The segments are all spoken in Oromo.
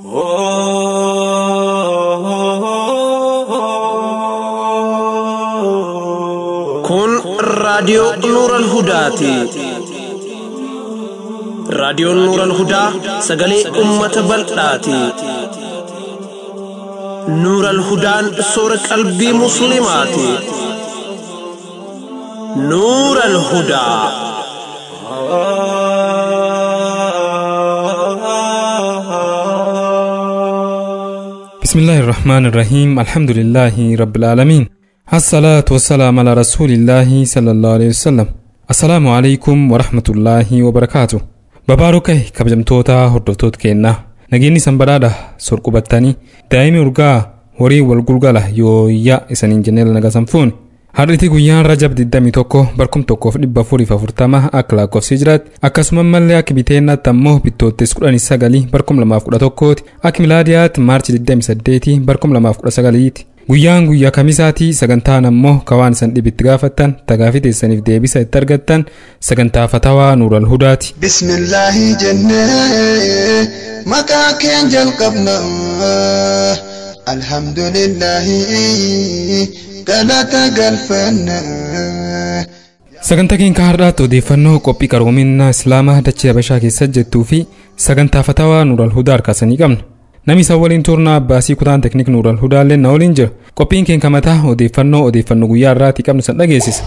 Kun raadiyoo Nuural Hudaati. Raadiyoon Nuural Hudaa sagalee uummata bal'aati. Nuural Hudaan soora qalbii Musliimaati. Nuural Hudaa. بسم الله الرحمن الرحيم الحمد لله رب العالمين الصلاة والسلام على رسول الله صلى الله عليه وسلم السلام عليكم ورحمة الله وبركاته babaarokai kabajamtoota hordoftoota keenyaa nageenyi isan badhaadha sorqubattanii daa'imni urgaa horii wal gulgala yooyyaa isaniin jennee nagasan fuuni Har'iti guyyaan Rajab 21 barkum tokkoof dhibba afuriif afurtama akka lakkoofsi jiraatti akkasuma mallee akka biteennaatti ammoo bittoottis 19 barkum lamaaf 11ti akka milaadiyaatti maarchi 28 barkum lamaaf 19ti. Guyyaan guyyaa kamisaati sagantaan ammoo kawaan isan dhibitti gaafattan tagaafii teessaniif deebisa itti argattan sagantaa fatawaa nuural hudaati. Bismillaahi jennee maqaa keen jalqabna alhamdulillaahi galata galfanna. Sagantaa keenya har'aatti odeeffannoo qophii qaroominaa Islaamaa dachee Habashaa keessa jettuu fi sagantaa fatawaa nuural hudaa harkaasanii qabna. Namni isaan waliin turnaa Abbaasii kutaan teknik nuural hudaallee na waliin jira. Qophiin keenya mataa odeeffannoo odeeffannoo guyyaa irraatii qabnu san dhageessisa.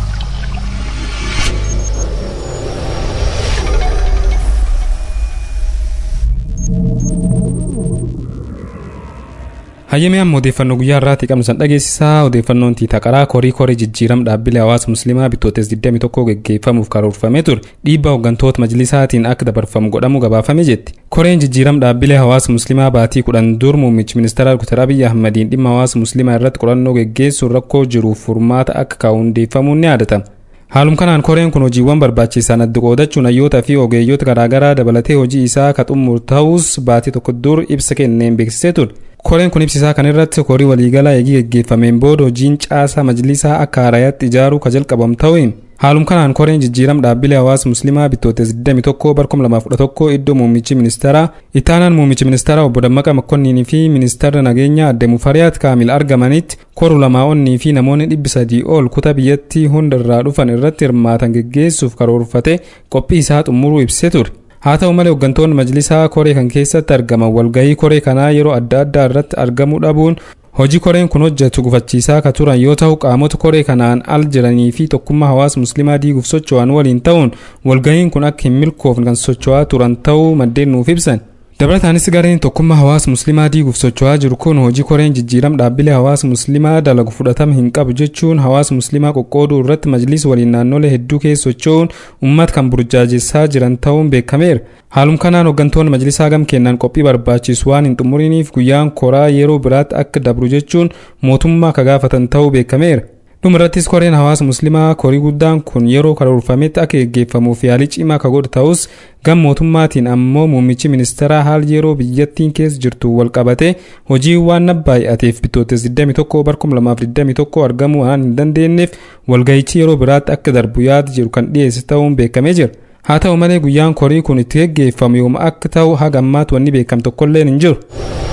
Hayyamee amma odeeffannoo guyyaa irraatii qabnu san dhageessisaa odeeffannoon tiita qaraa korii korii jijjiiram dhaabbilee hawaasa musliimaa bitootes 21 geggeeffamuuf karoorfamee ture dhiibbaa hooggantoota majlisaatiin akka dabarfamu godhamu gabaafame jetti. Koreen jijjiiram dhaabbilee hawaasa musliimaa baatii kudhan dur muummichi ministeera Dr. Abiyyi Ahmadiin dhimma hawaasa musliimaa irratti qorannoo geggeessuun rakkoo jiruuf furmaata akka kaa'u hundeeffamuun ni yaadatama. Haalum kanaan koreen kun hojiiwwan barbaachisan adda qoodachuun hayyoota fi ogeeyyoota garaagaraa dabalatee hojii isaa ka xumur ta'us baatii tokko dur ibsa kenneen beeksisee ture. Koreen kun ibsisaa kan irratti korii waliigalaa eegii geggeeffameen booda hojiin caasaa majlisaa akka haarayaatti ijaaruu ka jalqabam ta'uun haalum kanaan koreen jijjiiram dhaabbilee hawaasa musliimaa bitootes 21 barkum 2011 iddoo muummichi ministeeraa itaanaan muummichi ministeeraa obbo Dammaqa Makkonniinii fi ministeerri nageenyaa adde Mufariyaat Kaamil argamanitti koru lamaa'onnii fi namoonni dhibbi sadii ol kutaa biyyattii hunda irraa dhufan irratti hirmaatan geggeessuuf karoorfate qophii isaa xumuruu ibsee ture. haa ta'u malee hooggantoonni majlisaa koree kan keessatti argaman walgahii koree kanaa yeroo adda addaa irratti argamuu dhabuun hojii koreen kun hojjetu gufachiisaa ka turan yoo ta'u qaamota koree kanaan al jiranii fi tokkummaa hawaasa musliimaa diiguuf socho'an waliin ta'uun walgahiin kun akka hin milkoofne kan socho'aa turan ta'uu maddeen nuuf ibsan. dabalataanis gareen tokkummaa hawaasa musliimaa diiguuf socho'aa jiru kun hojii koreen jijjiiram dhaabbilee hawaasa musliimaa dalagu fudhatama hin qabu jechuun hawaasa musliimaa qoqqooduu irratti majliisa waliin naannolee hedduu keessa socho'uun uummata kan burjaajessaa jiran ta'uun beekameera. Haalum kanaan hooggantoonni majlisaa gam kennaan qophii barbaachisu waan hin xumuriniif guyyaan koraa yeroo biraatti akka dabru jechuun mootummaa ka gaafatan ta'uu beekameera. dhumarrattis koreen hawaasa musliimaa korii guddaan kun yeroo karoorfametti akka geggeeffamuuf yaalii cimaa ka godhu ta'us gam mootummaatiin ammoo muummichi ministeeraa haal yeroo biyyattiin keessa jirtu wal qabate hojii waan nabbaay'ateef bitootes 21 barkum 2021 argamuu waan hin dandeenyeef walga'ichi yeroo biraatti akka darbu yaada jiru kan dhiyeesse ta'uun beekamee jira. haa ta'u malee guyyaan korii kun itti geggeeffamu yooma akka ta'u haga ammaatti wanni beekame tokkolleen hin jiru.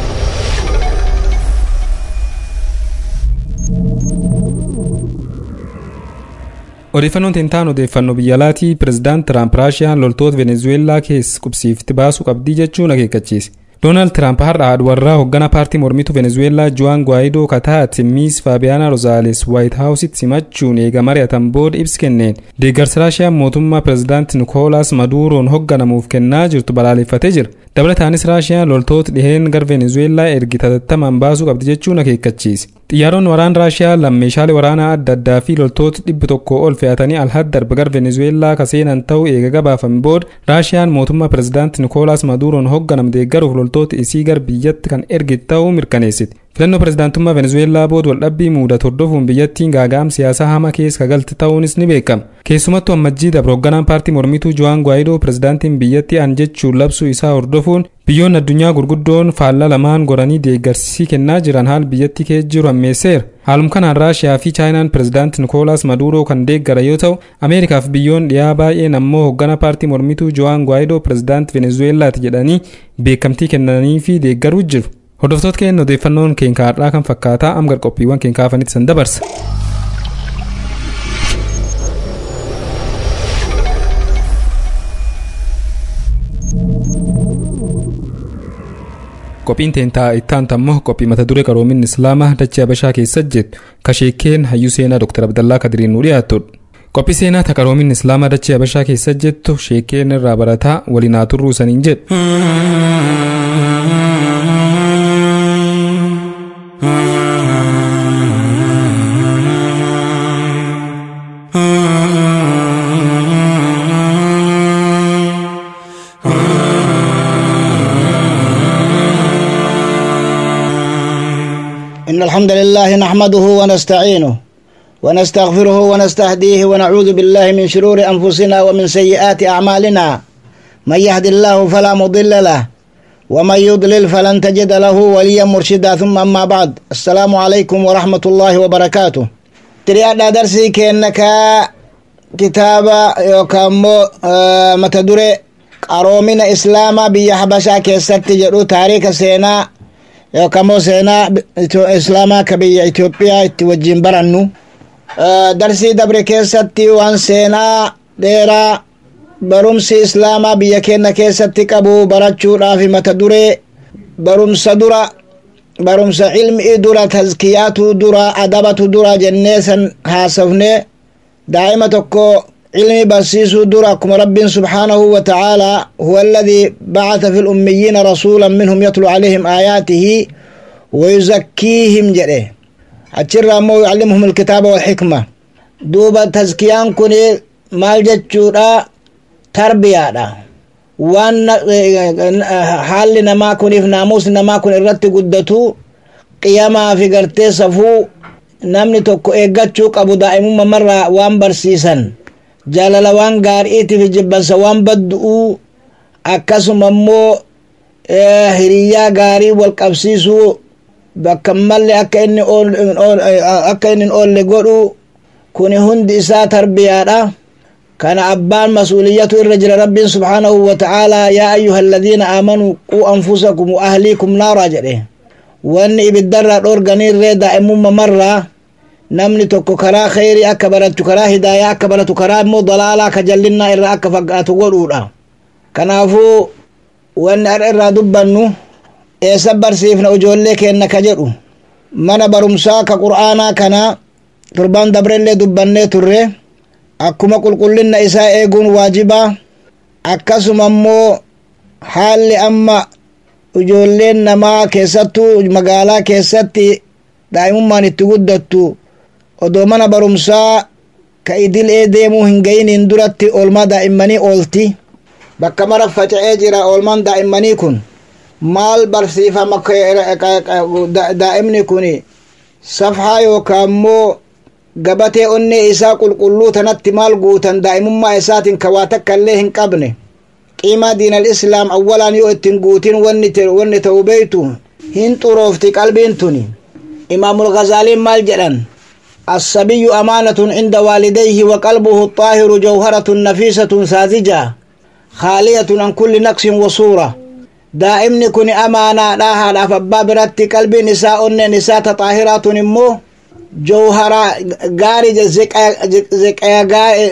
odeeffannoon tentaan odeeffannoo biyya alaatii pirezidaant tiraamp raashiyaan loltoota venezuweelaa keessa qubsiifti baasuu qabdii jechuun akeekkachiise. doonaald tiraamp har'a warraa hoogganaa paartii mormituu venezuweelaa juwaan gwaayidoo kataati miis faabiyaanaa rozaales waayit haawusitti simachuun eega mari'atan booda ibsi kenneen deeggarsa raashiyaan mootummaa pirezidaant nikoolaas maduuroon hoogganamuuf kennaa jirtu balaaleffatee jira dabalataanis raashiyaan loltoota dhiheen gara venezuweelaa ergi tattamaan baasuu qabdi jechuun akeekkachiise xiyyaaronni waraana raashiyaa lammeeshaalee waraanaa adda addaa fi loltoota dhibba tokko ol fe'atanii alhad darba gara venezuweelaa ka seenan ta'uu eega gabaafame booda raashiyaan mootummaa pirezidaant nikoolaas maduuroon hoogganam deeggaruuf loltoota isii gara biyyatti kan erge ta'uu mirkaneessite filannoo pirezidaantummaa venezuweelaa booda waldhabbii muudatu hordofuun biyyattiin gaaga'am siyaasaa hama keessa galti ta'uunis ni beekama keessumattuu ammajjii dabre hoogganaan paartii mormituu jo'aan gwaayidoo pirezidaantiin biyyattii an jechuun labsuu isaa hordofuun biyyoonni addunyaa gurguddoon faallaa lamaan goranii deeggarsisii kennaa jiran haal biyyattii keessa jiru ammeesseera haalum kanaan raashiyaa fi chaayinaan pirezidaanti nikoolaas maduuroo kan deeggara yoo ta'u ameerikaaf biyyoon dhiyaa baay'een ammoo hoogganaa paartii mormituu jo'aan gwaayidoo pirezidaanti venezuweelaati jedhanii beekamtii kennanii fi deeggaruu jiru hordoftoota keenya odeeffannoon keenya har'aa kan fakkaataa amgar qophiiwwan keenya kaafanitti san dabarsa. qophiin teentaa ittaanta ammoo qophii mata duree qaroomin islaamaa dachee habashaa keessa jettu kasheekeen hayyuu seenaa dr abdallaa kadiriin nu dhiyaattudha. qophii seenaa ta qaroomin islaamaa dachee habashaa keessa jettu sheekeen irraa barataa waliin haa turruu saniin jedhu. إن الحمد لله نحمده ونستعينه ونستغفره ونستهديه ونعوذ بالله من شرور أنفسنا ومن سيئات أعمالنا من يهد الله فلا مضل له ومن يضلل فلن تجد له وليا مرشدا ثم أما بعد السلام عليكم ورحمة الله وبركاته تريادنا درسي كأنك كتاب يوكامو آه متدري قرومين إسلاما بيا حبشا كيست جرو تاريخ سينا yookaan seenaa islaamaa ka biyya Itoophiyaa itti wajjin barannu darsii dabre keessatti waan seenaa dheeraa barumsi islaamaa biyya keenya keessatti qabu barachuudhaaf mata duree barumsa dura barumsa ilmii dura tazkiyaatu dura adabatu dura jennee san haasofne daa'ima tokko علمي برسيسو درا كما رب سبحانه وتعالى هو الذي بعث في الأميين رسولا منهم يتلو عليهم آياته ويزكيهم جره أتشر مو يعلمهم الكتاب والحكمة دوبا تزكيان كوني مال جتشورا تربية وان حال نما كوني في ناموس نما كوني الرت قدتو قياما في قرتي صفو namni tokko eeggachuu qabu daa'imumma marraa waan barsiisan jaalala waan gaariitiif jibbansa waan baddu'uu akkasuma immoo hiriyyaa gaarii wal qabsiisuu bakka malle akka inni akka inni oolle godhu kuni hundi isaa tarbiyaadha kana abbaan mas'uuliyatu irra jira rabbiin subhaanahu wa ta'aalaa yaa ayyuha alladhiina aamanuu quu anfusakum wa ahliikum naaraa jedhe wanni ibiddarraa dhoorganiirree daa'imumma marraa namni tokko karaa kheyrii akka baratu karaa hidaayaa akka baratu karaa immoo dalaalaa ka jallinnaa irraa akka fagaatu godhuudha kanaafuu wanni har'a irraa dubbannu eessa barsiifna ijoollee keenna ka jedhu mana barumsaa ka qur'aanaa kana turban dabrellee dubbannee turre akkuma qulqullinna isaa eeguun waajibaa akkasuma immoo haalli amma ijoolleen namaa keessattuu magaalaa keessatti daa'imummaan itti guddattu odoo mana barumsaa ka idilee deemuu hin gayiniin duratti oolmaa daa'immanii oolti bakka mara faca'ee jira oolmaan daa'immanii kun maal barsiifama daa'imni kun safhaa yookaan immoo gabatee onnee isaa qulqulluu tanatti maal guutan daa'imummaa isaatiin ka waa takka illee hin qabne qiimaa diinal islaam awwalaan yoo ittiin guutin wanni ta'u beeytu hin xuroofti qalbiin tuni imaamul gazaaliin maal jedhan الصبي أمانة عند والديه وقلبه الطاهر جوهرة نفيسة ساذجة خالية عن كل نقص وصورة دائمني كن أمانة لها لا فباب رتي قلبي نساء نساء طاهرات نمو جوهرة غاري زكايا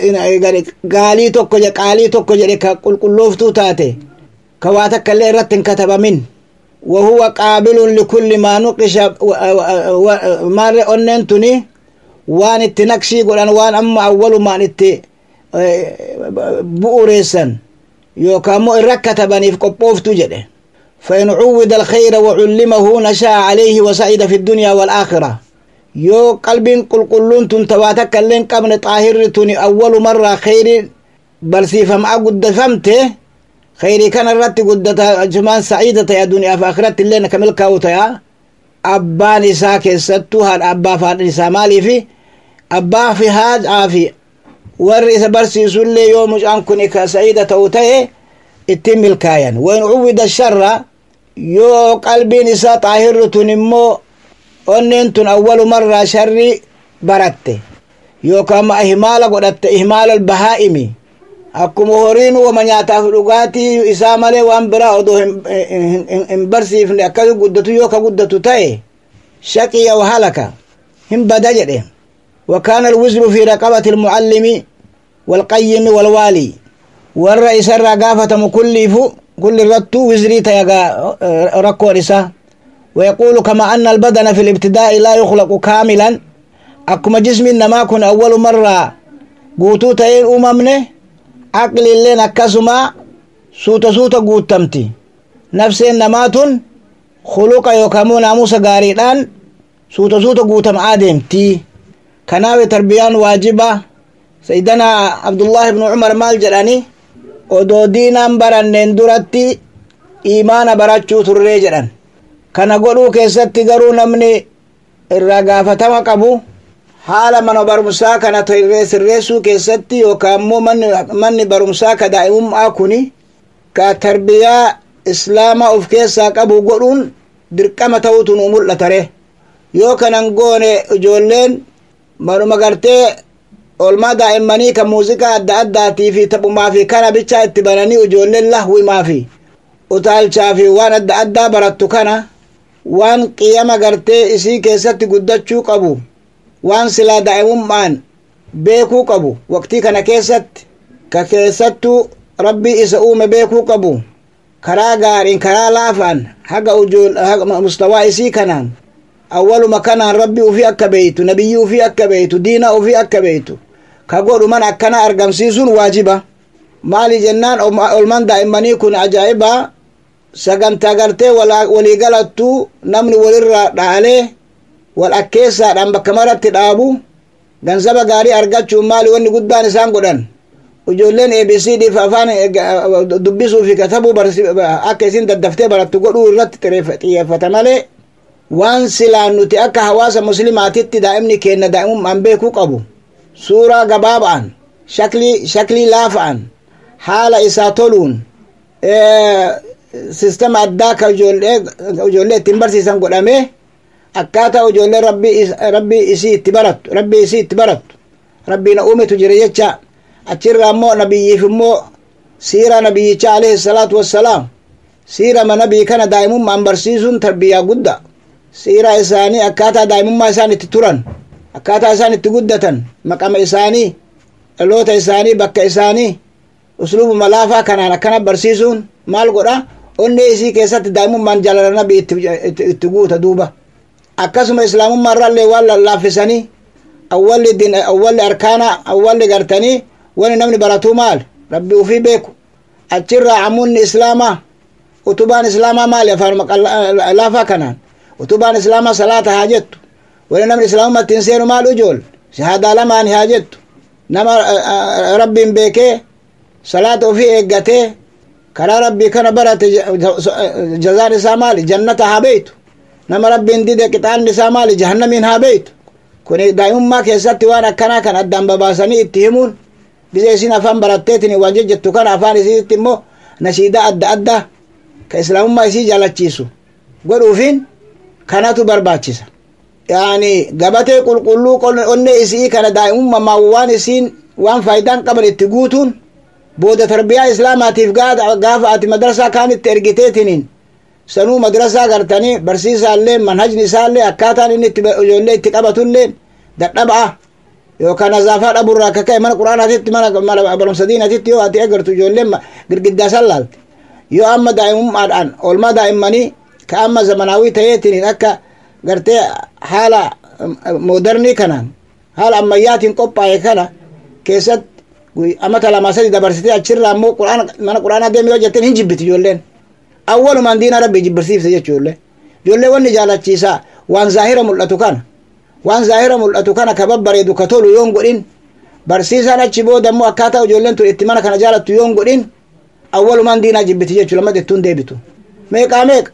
غالي توكو قالي توكو جريك قل قلوفتو تاتي كواتك اللي رتن كتب من وهو قابل لكل ما نقش مار أننتني waan itti naqshii godhan waan amma awwalumaan itti bu'uureessan yookaan immoo irra katabaniif qophooftu jedhe فإن عود الخير وعلمه نشأ عليه وسعيد في الدنيا والآخرة يو قلب قل قلون تنتواتك اللين قبل طاهر تني أول مرة خير بل سيفم أقد فمته خيري كان الرت قد جمان سعيدة يا دنيا في آخرة اللين كمل كاوتا abbaan isaa keessattuu haadha abbaa fi haadha isaa maaliifi abbaa fi haadhaa fi warri isa barsiisullee yoo mucaan kun ka sa'iida ta'u ta'e ittiin milkaayan wain uwwida sharra yoo qalbiin isaa xaahirri tun immoo onneen tun awwalumarraa sharri baratte yookaan ihmaala godhatte ihmaala albahaa'imi akkuma horiin wama nyaataaf dhugaatii isaa malee waan biraa odoo hin barsiifne akkas guddatu yoo ka guddatu ta'e shaqiya wa halaka hin bada jedhe وكان الوزر في رقبة المعلم والقيم والوالي ور إسر قافة مكلف كل رتو وزري تيغا ركو رسا ويقول كما أن البدن في الابتداء لا يخلق كاملا أكما جسم إنما كن أول مرة قوتو تين أممنه عقل اللي نكسما سوتا سوتا قوتمتي نفس إنما تن خلق يوكامو ناموس غاريدان سوتا سوتا قوتم آدمتي كناوي تربيان واجبة سيدنا عبد الله بن عمر مال جراني odoo diinaan baranneen duratti imaana barachuu turree jedhan kana godhuu keessatti garuu namni irraa gaafatama qabu haala mana barumsaa kana sirreessuu keessatti yookaan immoo manni barumsaa ka daa'imummaa kuni ka tarbiyaa islaamaa of keessaa qabu godhuun dirqama ta'utu nu mul'atare yoo kanan goone ijoolleen manuma gartee olmaa daa'immanii kan muuziqaa adda addaatii fi taphumaa fi kana bichaa itti bananii ijoolleen lahwimaa fi utaalchaa fi waan adda addaa barattu kana waan qiyama gartee isii keessatti guddachuu qabu waan silaa daa'imummaan beekuu qabu waqtii kana keessatti ka keessattuu rabbii isa uume beekuu qabu karaa gaariin karaa laafaan haga mustawaa isii kanaan awwaluma kanaan rabbi ufii akka beeytu nabiyyi ufii akka beeytu diina ufii akka beeytu ka godhu man akkana argamsiisuun waajiba maali jennaan olman daa'immanii kun ajaa'iba sagantaa gartee walii galattuu namni walirraa dhaalee wal akkeessaadhaan bakka maratti dhaabu gansaba gaarii argachuun maali wanni guddaan isaan godhan ijoolleen abcd fi afaan dubbisuu fi katabuu akka isin daddaftee barattu godhuu irratti xiyyeeffata malee waan silaan nuti akka hawaasa muslimaatitti daa'imni keenna daa'imummaan beekuu qabu suuraa gabaaba'an shaklii shaklii laafa'an haala isaa toluun sistema addaa ka ijoollee ittiin barsiisan godhamee akkaataa ijoollee rabbii isii itti barattu rabbii isii itti barattu rabbiina uumetu jira jecha achirraa immoo nabiyyiif immoo siira nabiyyicha alayhi salaatu wassalaam siirama nabii kana daa'imummaan barsiisuun tarbiyyaa guddaa siira isaanii akkaataa daa'imummaa isaan itti turan akkaataa isaan itti guddatan maqama isaanii dhaloota isaanii bakka isaanii usluubuma laafaa kanaan akkana barsiisuun maal godha onnee isii keessatti daa'imummaan jaalala nabii itti guuta duuba akkasuma islaamummaa irraallee waan lallaaffisanii awwalli din awwalli arkaana awwalli gartanii wani namni baratuu maal rabbi ufii beeku achirraa amunni islaamaa utubaan islaamaa maali afaan laafaa kanaan utubaan islaamaa salaata haa jettu wani namni islaamummaa ittiin seenu maal ujool shahaadaa lamaan haa jettu nama rabbiin beekee salaata ofii eeggatee karaa rabbii kana barate jazaan isaa maali jannata haa beeytu nama rabbiin dide qixaanni isaa maali jahannamiin haa beeytu kun daa'imummaa keessatti waan akkanaa kan addaan babaasanii itti himuun bise isin afaan baratteetin waan jejjettu kana afaan isiitti immoo nashiidaa adda addaa ka islaamummaa isii jaalachiisu godhuufiin kanatu barbaachisa yaani gabatee qulqulluu onnee isii kana daa'imummaa waan isiin waan faayidaan qaban itti guutuun booda tarbiyaa islaamaatiif gaafa ati madrasaa kaanitti ergiteetiniin sanuu madrasaa gartanii barsiisaallee manhajni isaallee akkaataan inni itti ijoollee itti qabatullee dadhaba'a yookaan nazaafaa dhaburraa akka ka'e mana quraanaatitti mana barumsa diinatitti yoo ati agartu ijoolleen girgiddaa san laalte yoo amma daa'imummaadhaan oolmaa daa'immanii ka amma zamanaawii ta'eetiniin akka gartee haala moodernii kanaan haala ammayyaatiin qophaa'e kana keessatti amata lama sadi dabarsitee achirraa immoo mana quraanaa deeme yoo jetteen hin jibbiti ijoolleen awwalumaan diina rabbii jibbirsiifte jechuullee ijoollee wanni jaalachiisaa waan zaahira mul'atu kana waan zaahira mul'atu kana ka babbareedu ka tolu yoon godhin barsiisaan achi booda immoo akkaataa ijoolleen tun itti mana kana jaalattu yoon godhin awwalumaan diinaa jibbiti jechuu lammat ittuun deebitu meeqaa meeqa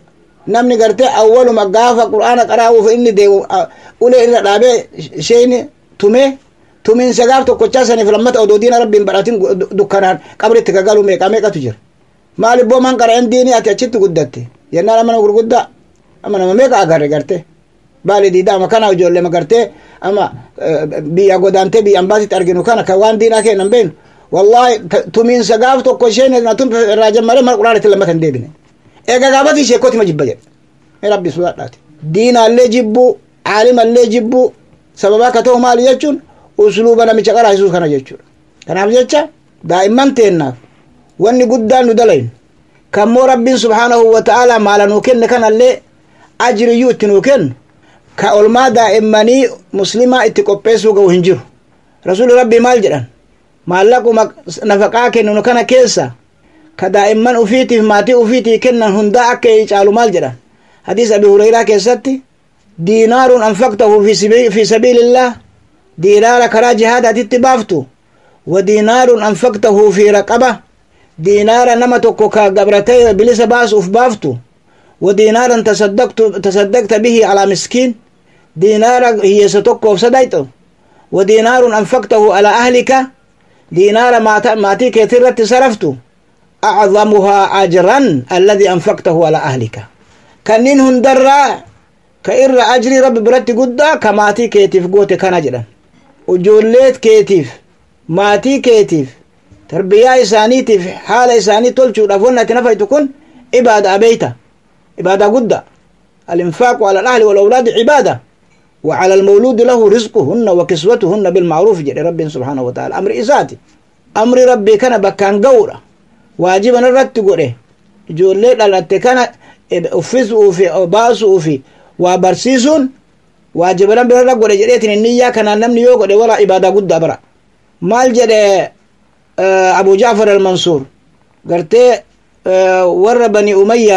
namni gartee awwaluma gaafa qur'aana qaraa'uuf inni deemu ulee irra dhaabee sheeyni tumee tumiinsa gaaf tokkochaa saniif lammata odoo diina rabbiin badhatin dukkanaan qabritti kagalu meeqa meeqatu jira maalibboo man qara'en diinii ati achitti guddatte jennaan amana gurguddaa ama nama meeqa agarre garte baali diidaa ama kana ijoollee magartee ama biyya godaantee biyya ambaasitti arginu kana kan waan diinaa kennan beenu wallahi tumiinsa gaaf tokko isheen na tun irraa jammaree mana quraanatti lammata hin deebine eega gaafati ishee kootima jibba jedhe mee rabbi sodaadhaati diinaallee jibbu caalimallee jibbu sababa akka ta'u maali jechuun usluuba namicha qaraasisuu kana jechuudha kanaaf jecha daa'imman teennaaf wanni guddaan nu dalaynu kammoo rabbiin subhaanahu wa ta'aalaa maala nuu kenne kanallee ajriyyuu itti nuu kennu ka olmaa daa'immanii muslimaa itti qopheessuu ga'u hin jiru rasuuli rabbii maal jedhan maallaquma nafaqaa kennunu kana keessa ka daa'imman ufiitiif maatii ufiitii kennan hundaa akka caalu maal jedhan hadiis abi hureyraa keessatti diinaarun anfaqtahu fi sabiilillah diinaara karaa jihaadaatitti baaftu wa diinaarun anfaqtahu fi raqaba diinaara nama tokko ka gabratee bilisa baasuuf baaftu wa diinaaran tasaddaqta bihi alaa miskiin diinaara hiyyeessa tokkoof sadayxu wa diinaarun anfaqtahu alaa ahlika diinaara maatii keetii irratti saraftu acdamuhaa ajran alladii anfaqtahu alaa ahlika kannin hundarraa ka irra ajrii rabbi biratti guddaa ka maatii keetiif goote kana jedhan ijoolleet keetiif maatii keetiif tarbiyyaa isaaniitiif haala isaanii tolchuudhaaf wanni ati nafaytu kun ibaada abeeyta ibaada gudda alinfaaqu ala alahli walawlaadi cibaada وعلى المولود له رزقهن وكسوتهن بالمعروف جل رب سبحانه وتعالى أمر إساتي أمر ربي كان بكان قورة واجبا الرت قوله جولي لالت كان أفزوا في باسوا في وبرسيسون واجبا ربي الرت قوله جليتن النية كان نمني يوقع ولا إبادة قد برا مال جل أبو جعفر المنصور قرتي ور بني أمية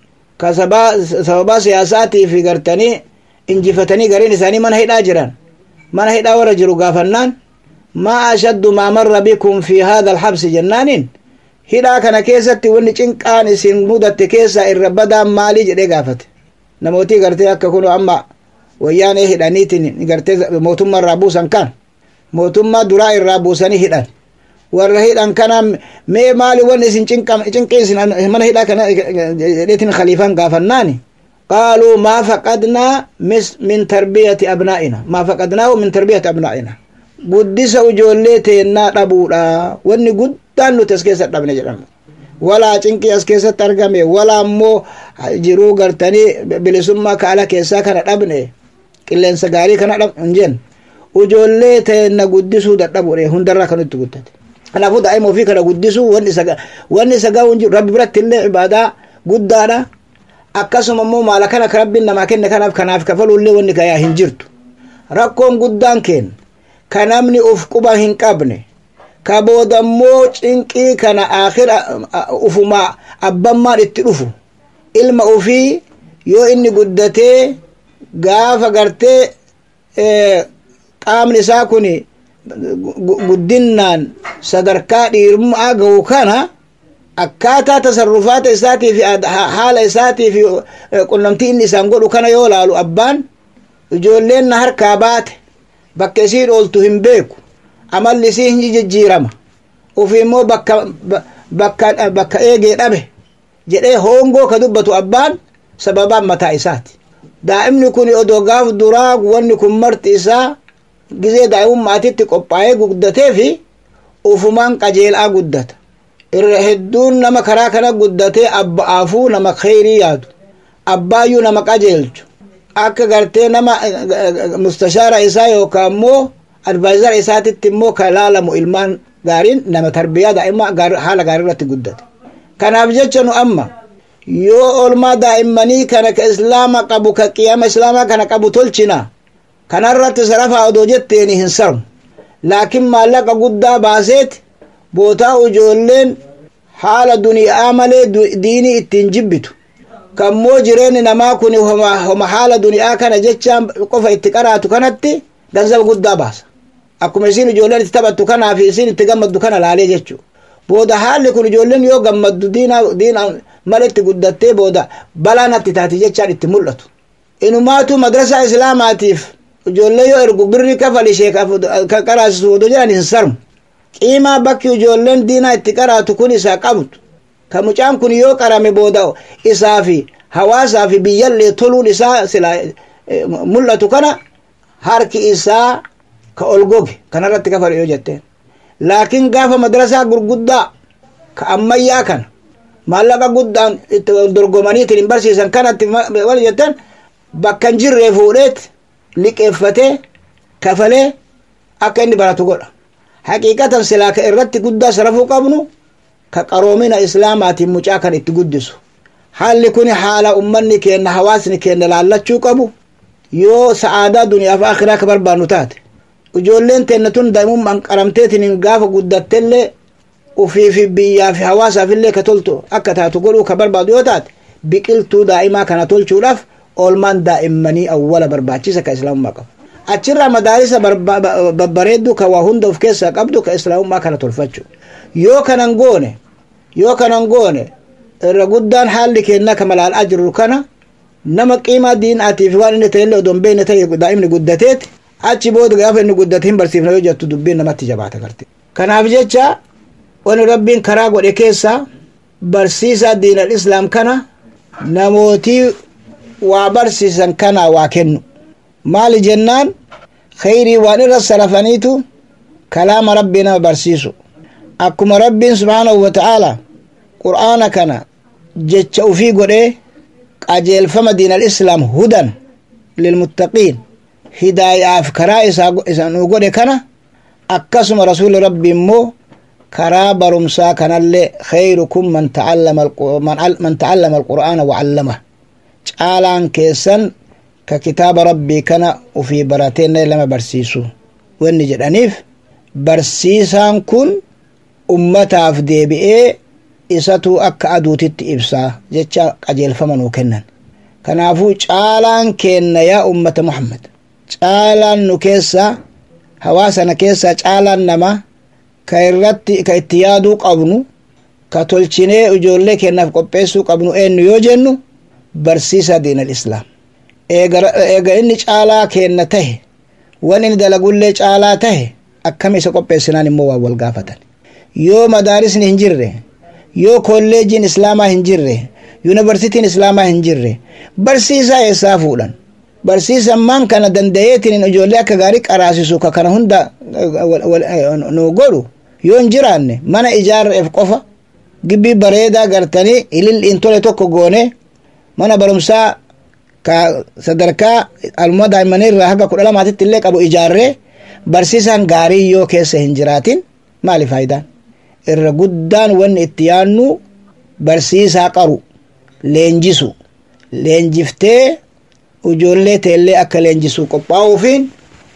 كسبا سياساتي في قرتني injifatanii gariin isaanii mana hidhaa jiran mana hidhaa warra jiru gaafannaan maa ashaddu maa marra bikum fi haadha alxabsi jennaaniin hidhaa kana keessatti wanni cinqaan isin mudatte keessaa irra badaan maalii jedhee gaafate namootii gartee akka kun amma wayyaanee hidhaniitiin gartee mootummaa irraa buusan kan mootummaa duraa irraa buusanii hidhan warra hidhan kana mee maali wanni isin cinqii isin mana hidhaa kana jedheetiin khaliifaan gaafannaani قالوا ما فقدنا من تربية أبنائنا ما فقدناه من تربية أبنائنا قدس وجولي تينا ربودا واني قدان نتسكيسة ربنا جرم ولا چنكي اسكيسة ترغمي ولا مو جرو غرتني بلسما كالا كيسا كان ربني قلن سغاري كان رب انجن وجولي تينا قدسو دربوري هندرا كانت تقدت kanaafuu daa'ima ofii kana guddisuu wanni sagaa rabbi biratti illee ibaadaa guddaadha akkasuma immoo maala kana ka rabbiin namaa kenne kanaaf kanaaf kafalullee wanni gayaa hin jirtu rakkoon guddaan keen ka namni uf quba hin qabne ka boodammoo cinqii kana akhira ufuma abbammaan itti dhufu ilma ufii yoo inni guddatee gaafa gartee qaamni isaa kun guddinnaan sadarkaa dhiirummaa ga'u kana akkaataa tasarrufaata isaatii fi haala isaatii fi qunnamtii inni isaan godhu kana yoo laalu abbaan ijoolleen na harkaa baate bakka isiin ooltu hin beeku amalli isii hin jijjiirama ufi immoo bakka bakka bakka eegee dhabe jedhee hoongoo ka dubbatu abbaan sababaan mataa isaati daa'imni kun odoo gaaf duraa wanni kun marti isaa gizee daa'imummaatitti qophaa'ee guddatee fi ufumaan qajeelaa guddata irra hedduun nama karaa kana guddatee abba'aafuu nama kheyrii yaadu abbaayyuu nama qajeelchu akka gartee nama mustashaara isaa yookaan immoo advaayizara isaatitti immoo ka laalamu ilmaan gaariin nama tarbiyaa daa'immaa haala gaarii irratti guddate kanaaf jecha nu amma yoo olmaa daa'immanii kana ka islaama qabu ka qiyama islaamaa kana qabu tolchina kanarratti sarafaa odoo jetteeni hin sarmu laakiin maallaqa guddaa baaseeti bootaa ijoolleen haala duniyaa malee diinii ittiin jibbitu kammoo jireenyi namaa kun homa haala duniyaa kana jechaan qofa itti qaraatu kanatti ganzaba guddaa baasa akkuma isin ijoolleen itti taphattu kanaa fi isin itti gammaddu kana laalee jechuu booda haalli kun ijoolleen yoo gammaddu diina diina maletti guddattee booda balaa natti taati jechaan itti mul'atu inumaatu madrasaa islaamaatiif ijoollee yoo ergu birri kafal ishee qaraasisu odoo jedhan hin sarmu qiimaa bakki ijoolleen diinaa itti qaraatu kun isaa qabdu ka mucaan kun yoo qarame booda isaa fi hawaasaa fi biyyallee toluun isaa sila mul'atu kana harki isaa ka ol goge kanarratti kafalu yoo jetteen laakiin gaafa madrasaa gurguddaa ka ammayyaa kana maallaqa guddaan itti dorgomaniitiin hin barsiisan kanatti wal jettan bakka hin jirree fuudheet liqeeffatee kafalee akka inni baratu godha haqiiqatan silaa ka irratti guddaa sarafuu qabnu ka qaroomina islaamaatiin mucaa kan itti guddisu haalli kun haala ummanni keenna hawaasni keenna laallachuu qabu yoo sa'aadaa duniyaaf akhiraa ka barbaannu taate ijoolleen teenna tun daa'imummaan qaramteetiin gaafa guddattellee ufiifi biyyaafi hawaasaafillee ka toltu akka taatu godhuu ka barbaadu yoo taate biqiltuu daa'imaa kana tolchuudhaaf oolmaan daa'immanii awwala barbaachisa ka islaamummaa qabu achirraa madaarisa babbareeddu ka waa hunda of keessaa qabdu ka islaamummaa kana tolfachu yoo kanan goone yoo kanan goone irra guddaan haalli keenna ka malaal'aa jirru kana nama qiimaa diinaatiif waan inni ta'ellee odon beekne ta'e daa'imni guddateeti achi booda gaafa inni guddate hin barsiifna yoo jettu dubbiin namatti jabaata garte kanaaf jecha wani rabbiin karaa godhe keessa barsiisaa diinal islaam kana namootii waa barsiisan kana waa kennu maali jennaan khayrii waan irra sarafaniitu kalaama rabbii nama barsiisu akkuma rabbiin subhaanahu wa ta'aala qur'aana kana jecha ufii godhee qajeelfama diinal islaam hudan lilmuttaqiin hidaayaaf karaa isaa nu godhe kana akkasuma rasuli rabbi immoo karaa barumsaa kanallee khayrukum man ta'allama alqur'aana wa'allama caalaan keessan ka kitaaba rabbii kana ufii barateenna lama barsiisu wanni jedhaniif barsiisaan kun ummataaf deebi'ee isatu akka aduutitti ibsaa jecha qajeelfama nuu kennan kanaafuu caalaan keenna yaa ummata muhammad caalaan nu keessa hawaasana keessa caalaan nama ka irratti ka itti yaaduu qabnu ka tolchinee ijoollee keennaaf qopheessuu qabnu eenyu yoo jennu barsiisa diinal islaam eega inni caalaa keenna tahe wan inni dalagullee caalaa tahe akkam isa qopheessinaan immoo waan wal gaafatan yoo madaarisni hin jirre yoo kolleejiin islaamaa hin jirre yuunivarsitiin islaamaa hin jirre barsiisaa eessaa fuudhan barsiisan maan kana danda'eetiin ijoollee akka gaarii qaraasisu ka kana hunda nu godhu yoo hin jiraanne mana ijaarreef qofa gibbii bareedaa gartanii ililliin tole tokko goone mana barumsaa ka sadarkaa aluma daa'immanii irraa haga kudha lamaatitti illee qabu ijaarree barsiisaan gaarii yoo keessa hin jiraatin maali faayidaan irra guddaan wanni itti yaannu barsiisaa qaru leenjisu leenjiftee ijoollee teellee akka leenjisuu qophaa'uufiin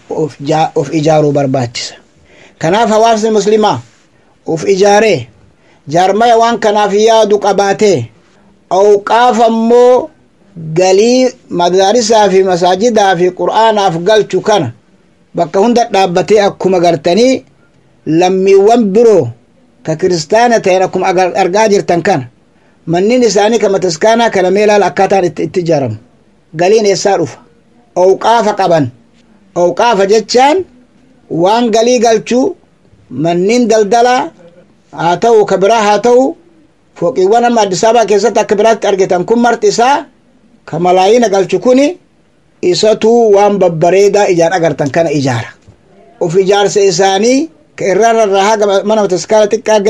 of ijaaruu barbaachisa kanaaf hawaasni muslimaa of ijaaree jaarmaya waan kanaaf yaadu qabaatee awqaafa ammoo galii madaarisaa fi masaajidaa fi qur'aanaaf galchu kana bakka hunda dhaabbatee akkuma gartanii lammiiwwan biroo ka kiristaana ta'en akkuma argaa jirtan kana mannin isaanii ka mataskaanaa kana mee ilaala akkaataan itti ijaaramu galiin eessaa dhufa awqaafa qaban awqaafa jechaan waan galii galchuu mannin daldalaa haa ta'u ka biraa haa ta'u fooqiiwwan amma addis ababaa keessatti akka biraatti argitan kun marti isaa ka malaayina galchu kuni isatu waan babbareedaa ijaan agartan kana ijaara of ijaarsa isaanii ka irrarraa haga mana mataskaana xiqqaa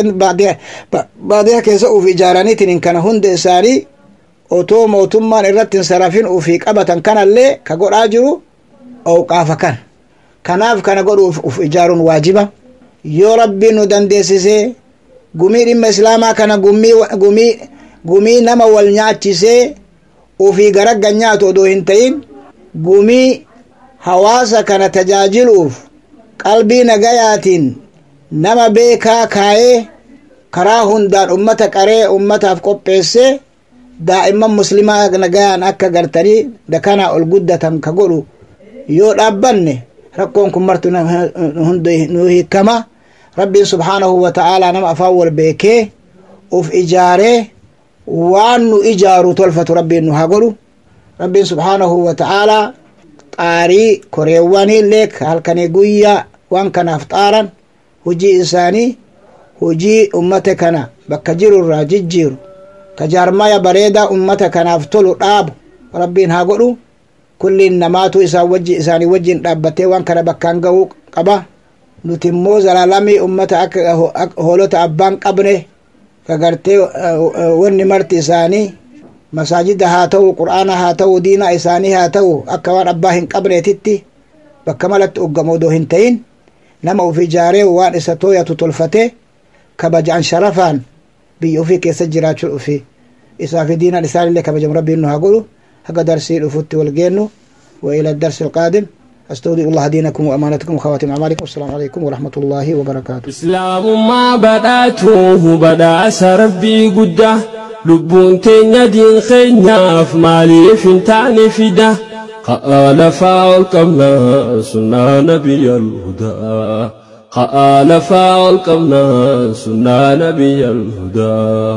baadiyaa keessa uf ijaaraniitiin kana hunda isaanii otoo mootummaan irratti hin sarafin ufii qabatan kanallee ka godhaa jiru awqaafa kan kanaaf kana godhu uf ijaaruun waajiba yoo rabbiin nu dandeessisee gumii dhimma islaamaa kana gumii gumii nama wal nyaachisee ufii garaggan nyaatu odoo hin ta'in gumii hawaasa kana tajaajiluuf qalbii nagayaatiin nama beekaa kaayee karaa hundaan ummata qaree ummataaf qopheessee daa'imman muslimaa nagayaan akka gartanii dakanaa ol guddatan ka godhu yoo dhaabbanne rakkoon kun martu hunda nu hiikama rabbiin subhaanahu wa ta'aalaa nama afaan wal beekee uf ijaaree waan nu ijaaru tolfatu rabbiin nu haa godhu rabbiin subhaanahu wa ta'aalaa xaarii koreewwanillee halkanii guyyaa waan kanaaf xaaran hujii isaanii hujii ummata kana bakka jiru irraa jijjiiru ka jaarmaya bareedaa ummata kanaaf tolu dhaabu rabbiin haa godhu kulliin namaatu isaan wajji isaanii wajjin dhaabbatee waan kana bakkaan ga'uu qaba nuti immoo zalaalamii ummata akka hoolota abbaan qabne ka gartee wanni marti isaanii masaajida haa ta'u qur'aana haa ta'u diina isaanii haa ta'u akka waan abbaa hin qabneetitti bakka malatti uggama odoo hin ta'in nama uf ijaaree waan isa tooyatu tolfatee kabajaan sharafaan biyya ofii keessa jiraachuu dhufi isaa fi diinaan isaanillee kabajamu rabbiin nu haa godhu haga darsii dhufutti wal geennu وإلى الدرس القادم أستودع الله دينكم وأمانتكم وخواتم أعمالكم والسلام عليكم ورحمة الله وبركاته إسلام ما بدأته بدأ ربي قده لبون تينيا دين خينياف مالي فنتاني فدا قال فاول قمنا سنة نبي الهدى قال فاول قمنا سنة نبي الهدى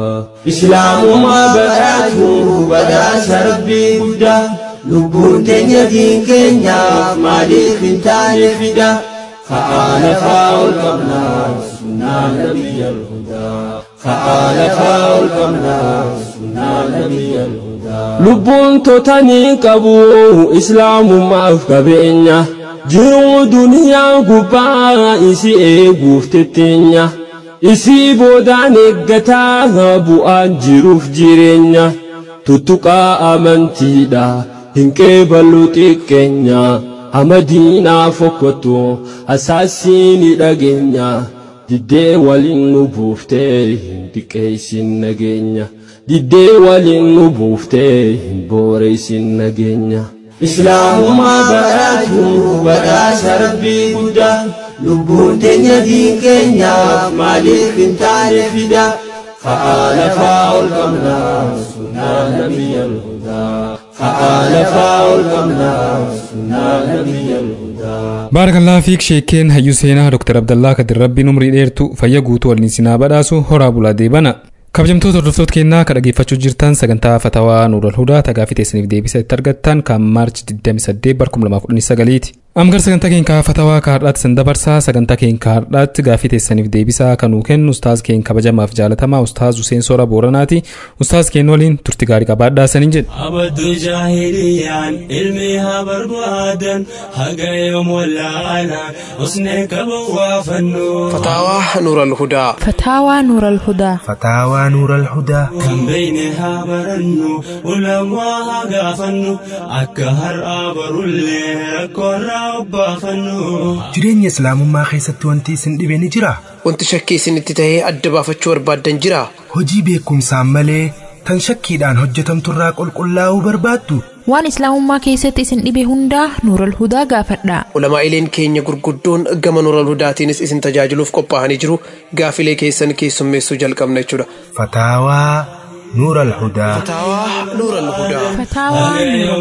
إسلام ما بدأته بدأ ربي قده lubbuun teenya diin keenyaaf maaliif hin taane fida fa'aana faa'ol qabnaa sunnaa nabiyyal hudaa fa'aana faa'ol qabnaa sunnaa nabiyyal hudaa lubbuun totanii qabu islaamummaaf qabeenya jiruu duniyaa gubbaa isi eeguuf tetteenya isii boodaan eeggataa bu'aan jiruuf jireenya tuttuqaa amantiidha hin qeeballu xiqqeenya hamadiinaa fokkottu asaasiini dhageenya diddee waliin nu buuftee hin xiqqeessin nageenya diddee waliin nu buuftee hin booreessin nageenya. islaamummaa badhaatu badhaasa rabbii guddaa lubbuun teenya diin keenyaaf maaliif hin taane fida fa'aana faa'ol qabnaa sunnaa nabiyyal hudaa فعال فاول قمنا سنة نبي الهدى بارك الله فيك شيكين هيو سينا دكتور عبد الله كدر ربي نمري ديرتو فيا قوتو والنسينا بداسو هورا بولا ديبنا kabajamtoota hordoftoota keenyaa ka dhageeffachuu jirtan sagantaa fatawaa nuural hudaa tagaafii teessaniif deebisa itti argattan kan maarchi 28 bar 2019 ti. Amgar sagantaa keenya fatawaa ka har'aatti san dabarsaa sagantaa keenya har'aatti gaafii teessaniif deebisaa kan nuu kennu ustaaz keenya kabajamaaf jaalatamaa ustaaz Huseen Soora Booranaati. Ustaaz keenya waliin turti gaarii qabaadhaa saniin jedhe. abaddu jaahiliyaan ilmi haa barbaadan haga yoom wallaalaan usnee qaban waa fannu فتاوى نور الهدى فتاوى نور الهدى فتاوى نور الهدى kan beeyne haa barannu ulamaa haa gaafannu akka har'aa barullee rakkoorraa obbaafannu jireenya islaamummaa keessatti wanti isin dhibe ni jira wanti shakkii isinitti tahee adda baafachuu barbaaddan jira hojii beekumsaan malee tan shakkiidhaan hojjetamturraa qulqullaa'uu barbaaddu waan islaamummaa keessatti isin dhibe hundaa nuural hudaa gaafadha ulamaa'ileen keenya gurguddoon gama nuural hudaatiinis isin tajaajiluuf qophaa'anii jiru gaafilee keessan keessummeessuu jalqabna jechuudha fataawaa nuur alhudaa fataawaa nuur alhudaa فتاوى نور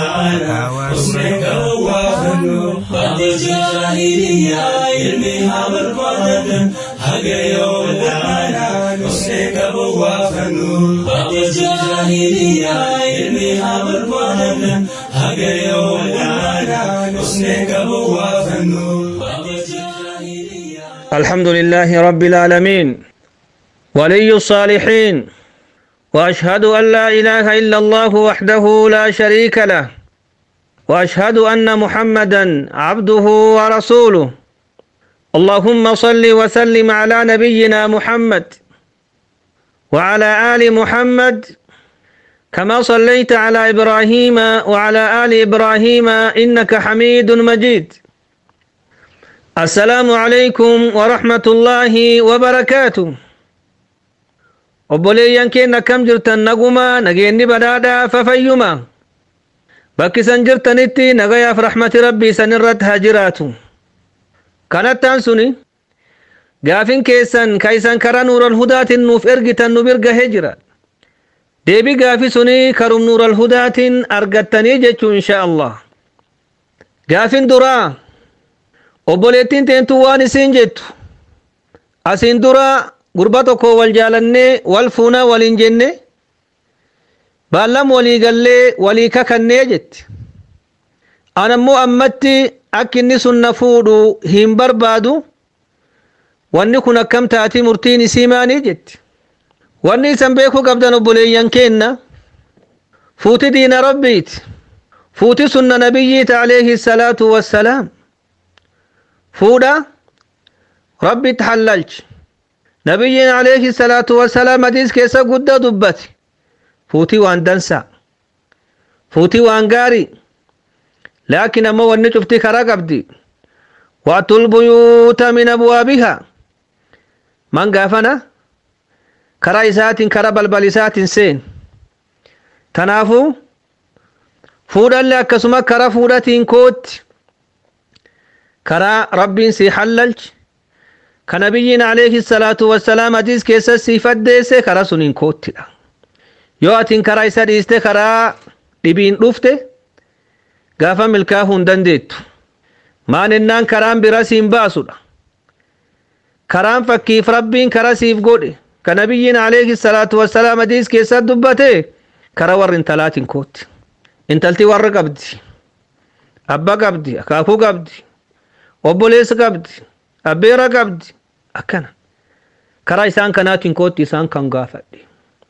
الهدى الحمد لله رب العالمين ولي الصالحين واشهد ان لا اله الا الله وحده لا شريك له واشهد ان محمدا عبده ورسوله اللهم صل وسلم على نبينا محمد وعلى ال محمد كما صليت على ابراهيم وعلى ال ابراهيم انك حميد مجيد السلام عليكم ورحمه الله وبركاته obboleeyyan keenya akkam jirtan naguma nageenni badhaadhaa fayyuma bakki isan jirtanitti nagayaaf rahmati rabbii isan irratti haa jiraatu kanattaan suni gaafin keessan ka isan karaa nuural hudaatiin nuuf ergitan nu bira gahee jira deebii gaafi suni karum nuural hudaatiin argattanii jechuu insha allah gaafin duraa obboleettiin teentu waan isiin jettu asiin dura gurba tokko wal jaalannee wal fuunaa waliin jenne baallam walii gallee walii kakannee jetti anammoo ammatti akka inni sun na fuudhu hin barbaadu wanni kun akkam taati murtiin isii maanii jetti wanni isan beekuu qabdan obboleeyyan keenna fuuti diina rabbiiti fuuti sunna nabiyyiita alayhi salaatu wassalaam fuudha rabbitti hallalchi nabiyyiin alayhi salaatu wassalaam hadiis keessa guddaa dubbate fuutii waan dansaa fuutii waan gaarii laakiin ammoo wanni cuftii karaa qabdi waatul buyuuta min abwaabihaa man gaafana karaa isaatiin karaa balbal isaatiin seen tanaafuu fuudhalle akkasuma karaa fuudhatiin kootti karaa rabbiin sii hallalchi ka nabiyyiin alayhi salaatu wassalaam hadiis keessa sii faddeesse karaa suniin koottidha yoo atiin karaa isa dhiiste karaa dhibiin dhufte gaafa milkaa'uu hin dandeettu maan ennaan karaan bira siin baasudha karaan fakkiif rabbiin karaa siif godhe ka nabiyyiin alayhi salaatu wassalaam hadiis keessa dubbate karaa warri intalaatiin kootti intalti warra qabdi abba qabdi akaakuu qabdi obboleessa qabdi abbeera qabdi akkana karaa isaan kanaatiin kootti isaan kan gaafadhe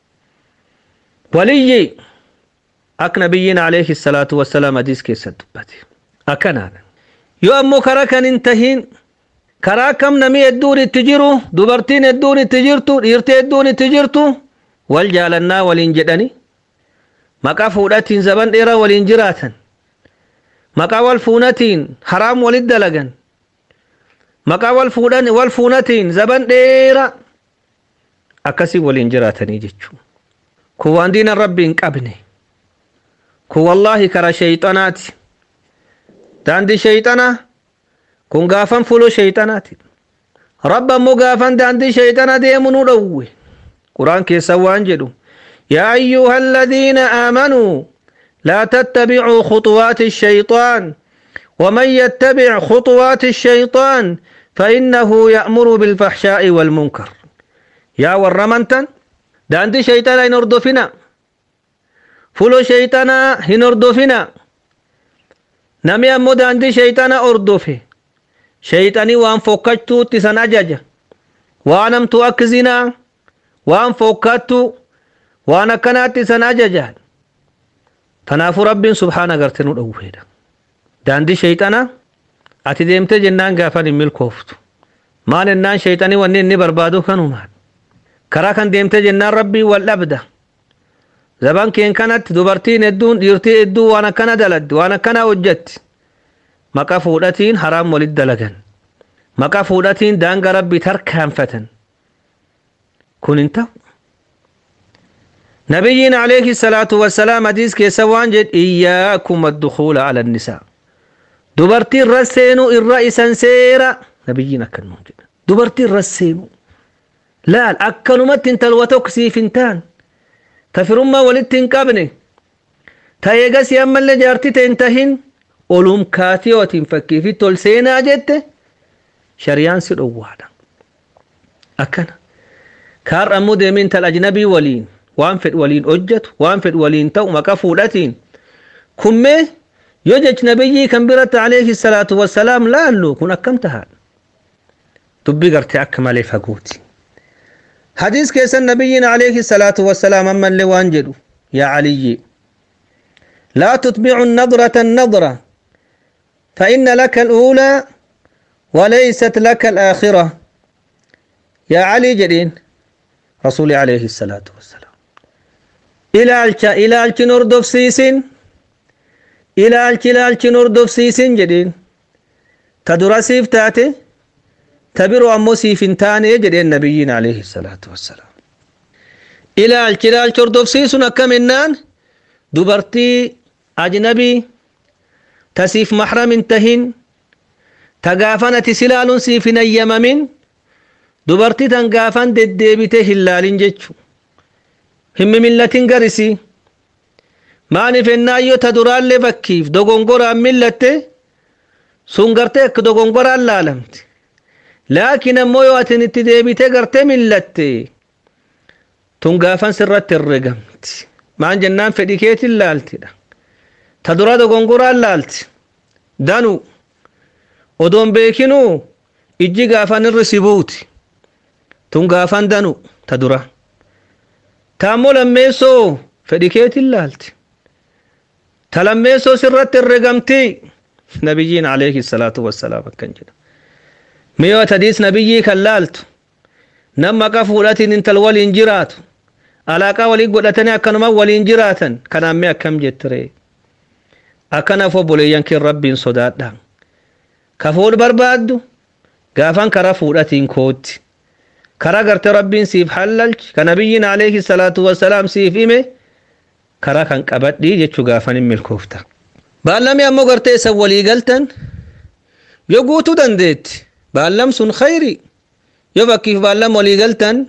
waliyyi akka nabiyyiin alayhi salaatu wassalaam hadiis keessa dubbate akkanaadha yoo ammoo karaa kan hin tahin karaa akkam namii hedduun itti jiru dubartiin hedduun itti jirtu dhiirtii hedduun itti jirtu wal jaalannaa waliin jedhani maqaa fuudhatiin zaban dheeraa waliin jiraatan maqaa wal fuunatiin haraam walit dalagan maqaa wal fuudhan wal fuunatiin zaban dheeraa akkasii waliin jiraatanii jechuudha. kun waan diinan rabbi hin qabne kun wallaahi karaa sheeyxanaati daandii sheeyxanaa kun gaafan fulo sheeyxanaati rabba ammoo gaafan daandii sheeyxana deemu nu dhowwe quraan keessa waan jedhu yaa ayyuha aladiina aamanuu laa tattabicuu khuطuwaati الشيطان ومن يتبع خطوات الشيطان فإنه يأمر بالفحشاء والمنكر يا ورمنتن daandii shayxanaa hin hordofina fulo shayxanaa hin hordofina nami ammoo daandii shayxanaa hordofe shayxanii waan fokkattuutti isan ajaja waan hamtuu akka zinaa waan fokkattu waan akkanaatti isan ajaja tanaafuu rabbiin subhaana garte nu dhowweedha daandii shayxanaa ati deemte jennaan gaafan hin milkooftu maan ennaan shayxanii wanni inni barbaadu kanumaan karaa kan deemte jennaan rabbii wal dhabda zaban keen kanatti dubartiin hedduun dhiirtii hedduu waan akkana daladdi waan akkana hojjetti maqa fuudhatiin haraam walit dalagan maqa fuudhatiin daanga rabbii tarkaanfatan kun hin ta'u nabiyyiin alayhi salaatu wassalaam hadiis keessa waan jedhe iyyaakum addukuula ala nisaa dubartii irra seenuu irra isan seera nabiyyiin akkanuma jedha dubartii irra seenuu laal akkanumatti intalwa tokko siif hin taan ta firummaa walitti hin qabne ta eegas ammallee jaartii ta'e hin tahin olum kaatii ootiin fakkiifitti ol seenaa jette shariyaan si dhowwaadha akkana kaarra ammoo deemee intal ajnabii waliin waan fedh waliin hojjetu waan fedh waliin ta'u maqa fuudhatiin kummee yoo jech nabiyyii kan biratti alayhi salaatu wassalaam laallu kun akkam tahaadha dubbii gartee akka malee fagooti. حديث كيس النبي عليه الصلاة والسلام أما اللي وانجدوا يا علي لا تتبع النظرة النظرة فإن لك الأولى وليست لك الآخرة يا علي جدين رسول عليه الصلاة والسلام إلى الشا إلى الشنوردوف سيسين إلى الشلا الشنوردوف سيسين جدين تدرسيف تاتي تبرو أمو سيفنتان يجد النبيين عليه الصلاة والسلام إلى الجلال شردوف سيسون كمنان دبرتي أجنبي تسيف محرم انتهن تقافنة سلال سيفن يممن دبرتي تنقافن ددبته هلال جتشو هم ملة قرسي maaniif ennaa yoo ta duraan lee fakkiif dogongoraan millatte sun gartee akka dogongoraan laalamti laakiin ammoo yoo atin itti deebitee gartee millatte tun gaafan sirratti herregamti maan jennaan fedhi keetiin laaltidha ta dura dogongoraan laalti danu odoon beekinuu ijji gaafan irri si buuti tun gaafan danu ta dura ta ammoo lammeessoo fedhi keetiin laalti ta lammeessoo sirratti herregamti nabiyyiin alayhi salaatu wassalaam akkan jedha miyoo tadiis nabiyyii kan laaltu nama maqa fuudhatiin intal waliin jiraatu alaaqaa walii godhatanii akkanuma waliin jiraatan kanaan mee akkam jettire akkanaaf obboleeyyan keen rabbiin sodaadha ka fuudh barbaaddu gaafan kara fuudhatiin kootti kara garte rabbiin siif hallalchi ka nabiyyiin alayhi salaatu wassalaam siif hime kara kan qabadhii jechuu gaafan hin milkoofta baallamii ammoo gartee isan walii galtan yoo guutuu dandeetti baallam sun khayri yoo fakkiif baallam walii galtan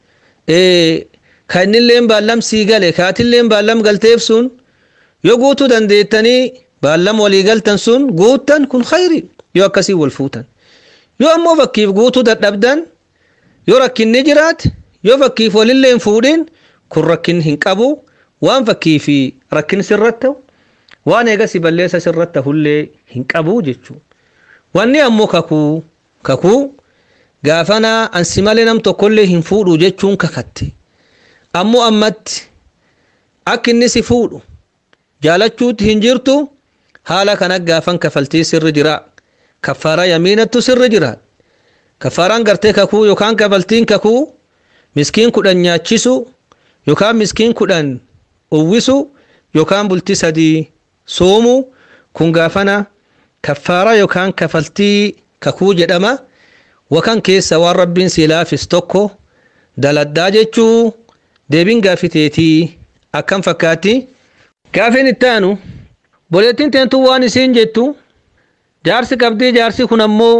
ka innilleen baallam sii gale kaatilleen baallam galteef sun yoo guutuu dandeettanii baallam walii galtan sun guuttan kun khayri yoo akkasii wal fuutan yoo ammoo fakkiif guutuu dadhabdan yoo rakkinni jiraat yoo fakkiif walillee hin fuudhin kun rakkin hin qabu waan fakkii fi rakkin sirratti ta'u waan eegasi balleessa sirratti ta'ullee hin qabu jechuudha. Wanni ammoo kakuu kakuu gaafana ansi malee nam tokkollee hin fuudhu jechuun kakatte ammoo ammatti akka inni si fuudhu jaalachuutti hin jirtu haala kana gaafan kafaltii sirri jira kaffaaraa yamiinattu sirri jira kaffaaraan gartee kakuu yookaan kafaltiin kakuu miskiin kudhan nyaachisu yookaan miskiin kudhan uwwisu yookaan bultii sadii soomu kun gaafana kaffaaraa yookaan kafaltii kakuu jedhama wakan keessa waan rabbiin si laafis tokko daladdaa jechuu deebiin gaafiteetii akkam fakkaatti gaafiin itti aanu boleettiin teentu waan isiin jettu jaarsi qabdii jaarsi kun ammoo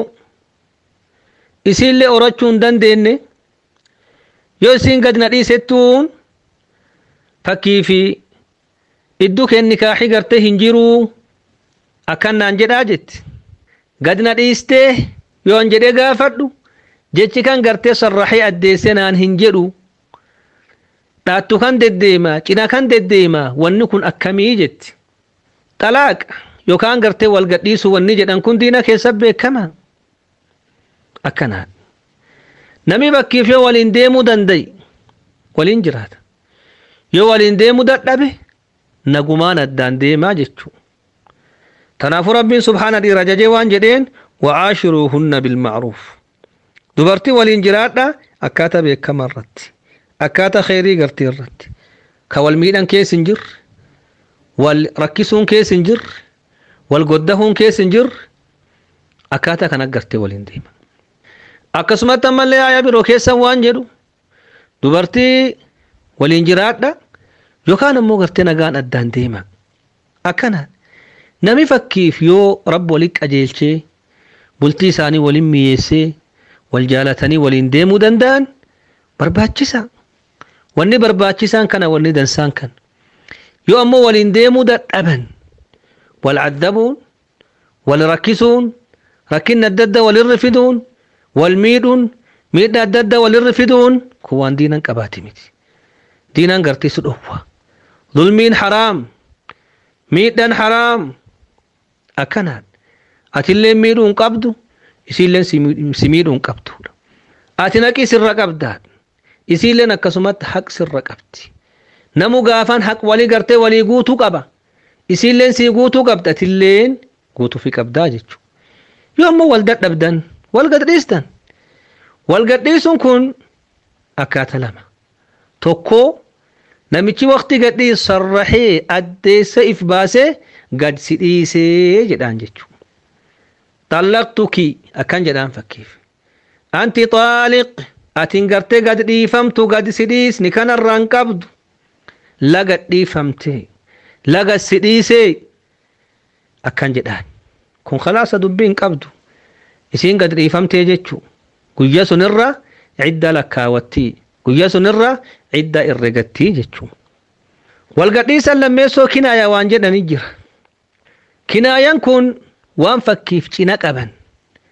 isiillee horachuu hin dandeenye yoo isiin gad na dhiisettuun fakkii fi iddoo kenni kaaxii gartee hin jiruu akkan naan jedhaa jetti gad na dhiistee yoon jedhee gaafadhu jechi kan gartee sarraxee addeesse naan hin jedhu dhaattu kan deddeema cina kan deddeema wanni kun akkamii jetti xalaaqa yookaan gartee wal gadhiisu wanni jedhan kun diina keessa beekama akkanaa nami bakkiif yoo waliin deemuu danda'i waliin jiraata yoo waliin deemuu dadhabe nagumaan addaan deemaa jechuu tanaafuu rabbiin subhaana dhiira jajee waan jedheen wa'aashiruuhunna bilma'ruuf dubartii waliin jiraadha akkaataa beekama irratti akkaataa kheyrii gartii irratti ka wal miidhan keessa hin jirre wal rakkisuun keessa hin jirre wal goddahuun keessa hin jirre akkaataa kan aggartee waliin deema akkasumatti ammallee aayaa biroo keessa waan jedhu dubartii waliin jiraadha yookaan ammoo gartee nagaan addaan deema akkanaan nami fakkiif yoo rabbi waliin qajeelchee bultii isaanii waliin miyeessee wal jaalatanii waliin deemuu danda'an barbaachisa wanni barbaachisaan kana wanni dansaan kan yoo ammoo waliin deemuu dadhaban wal addabuun wal rakkisuun rakkinni adda addaa walirra fiduun wal miidhuun miidhaa adda addaa walirra fiduun kun waan diinan qabaati miti diinan gartiisu dhowwa zulmiin haraam miidhaan haraam akkanaan atillee miidhuu hin qabdu isiilleen si miidhuu hin qabdudha ati naqii sirra qabdaadha isiilleen akkasumatti haq sirra qabdi namu gaafan haq walii gartee walii guutuu qaba isiilleen sii guutuu qabda atilleen guutuu fi qabdaa jechuudha yoo ammoo wal dadhabdan wal gadhiistan wal gadhiisuun kun akkaataa lama tokko namichi waqtii gadhiisu sarraxee addeessa if baasee gad si dhiisee jedhaan jechuudha. Xallaqtuki akkan jedhaan fakkiif. Anti xaaliq atiin gartee gad dhiifamtu gad si dhiisni kanarraan qabdu laga dhiifamtee laga si dhiisee akkan jedhaan. Kun khalaasa dubbiin qabdu isiin gad dhiifamtee jechuu guyya sunirra cidda lakkaawattii guyya sunirra cidda herregattii jechuu. Walgadhiisan lammeessoo kinaaya waan jedhanii jira. Kinaayaan kun waan fakkiif cina qaban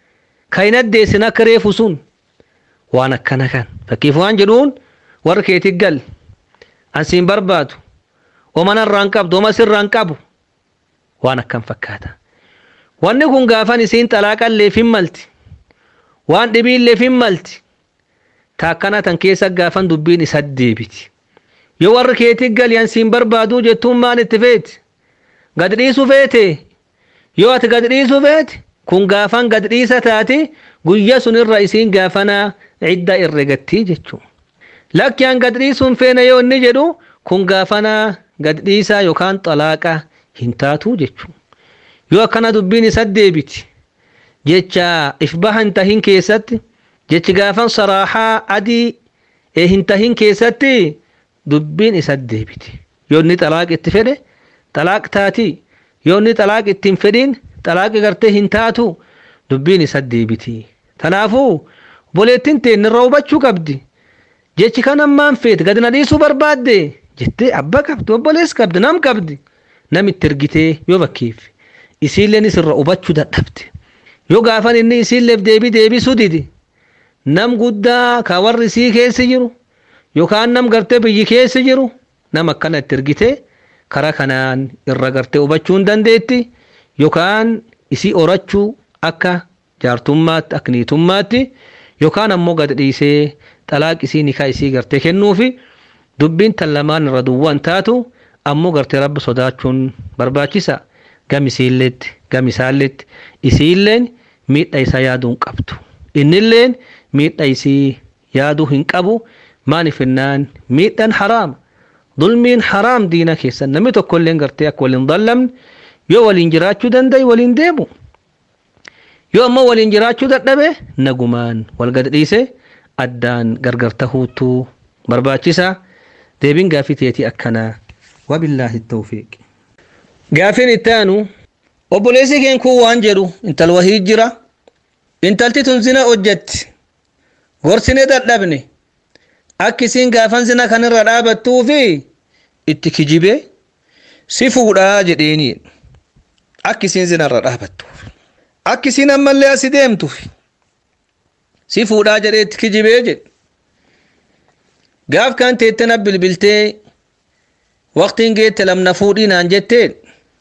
ka hin addeessin akka reefu sun waan akkana kan fakkiif waan jedhuun warra keetii gal ansiin barbaadu omana irraan qabdu oma sirraan qabu waan akkam fakkaata wanni kun gaafan isiin xalaaqalleef hin malti waan dhibiilleef hin malti taakkana tan keessa gaafan dubbiin isa deebiti yoo warri keetii gali ansiin barbaaduu jettuun maan itti feeti gad dhiisu feete yoo ati gad dhiisu feete kun gaafan gad dhiisa taati guyya sun irra isiin gaafana cidda herregattii jechuu lakki an gad dhiisuun feene yoo inni jedhu kun gaafana gad dhiisaa yookaan xalaaqa hin taatuu jechuu yoo akkana dubbiin isa deebiti jecha if baha hin tahin keessatti jechi gaafan saraaxaa adii ee hin tahin keessatti dubbiin isa deebiti yoo inni xalaaq itti fedhe xalaaq taati yoo inni xalaaq itti hin fedhin xalaaqi gartee hin taatu dubbiin isa deebiti tanaafuu obboleettiin teen irra hubachuu qabdi jechi kan ammaan feete gadi na dhiisuu barbaadde jettee abba qabdi obbolees qabdi nam qabdi nam itti ergitee yoo bakkeef isiilleen irra hubachuu dadhabde yoo gaafan inni isiilleef deebii deebisuu didi nam guddaa ka warri isii keessi jiru yookaan nam gartee biyyi keessi jiru nam akkana itti ergitee karaa kanaan irra gartee hubachuu hin dandeetti yookaan isii horachuu akka jaartummaatti akka niitummaatti yookaan ammoo gad dhiisee xalaaq isii nikaa isii gartee kennuufi dubbiin tan lamaan irra duwwaan taatu ammoo gartee rabbi sodaachuun barbaachisa gamisiilleetti gamisaalleetti isiilleen miidha isaa yaaduu hin qabdu innilleen miidha isii yaaduu hin qabu maaliif jennaan miidhaan haraama dulmiin haraam diina keessan namni tokkolleen gartee akka waliin dallamne yoo waliin jiraachuu danda'e waliin deemu yoo ammoo waliin jiraachuu dadhabe nagumaan wal gad dhiise addaan gargar tahuutu barbaachisa deebiin gaafii teetii akkanaa wabillaahi tawfiiq gaafiin itti aanu obboleessi keen kun waan jedhu intal wahii jira intalti tun zina hojjetti gorsine dadhabne akka isiin gaafan zina kanirra dhaabattuu fi itti kijibe si fuudhaa jedheeni akka isiin zinarra dhaabattuuf akka isiin ammallee asi deemtuuf si fuudhaa jedhee itti kijibee jedhe gaaf kan teettena bilbiltee waqtiin geette lamna fuudhii naan jetteen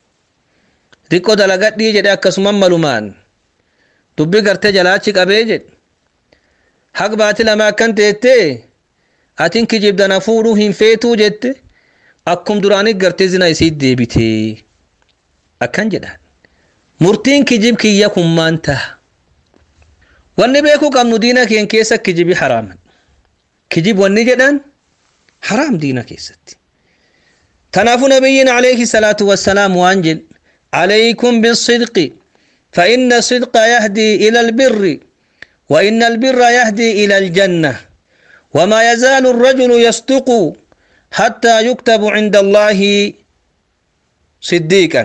riqqoo dalagadhii jedhe akkasuman malumaan dubbi gartee jalaachi qabee jedhe haq baati lama akkan teettee atin kijibdana fuudhuu hin feetuu jette akkum duraanii gartee zina isii deebitee akkan jedhaan murtiin kijib kiyya kun maan taha wanni beekuu qabnu diina keen keessa kijibi haraaman kijib wanni jedhan haraam diina keessatti tanaafu nabiyyiin alayhi salaatu wassalaam waan jedhe عليكم بالصدق فإن الصدق يهدي إلى البر وإن البر يهدي إلى الجنة وما يزال الرجل يصدق حتى يكتب عند الله صديقا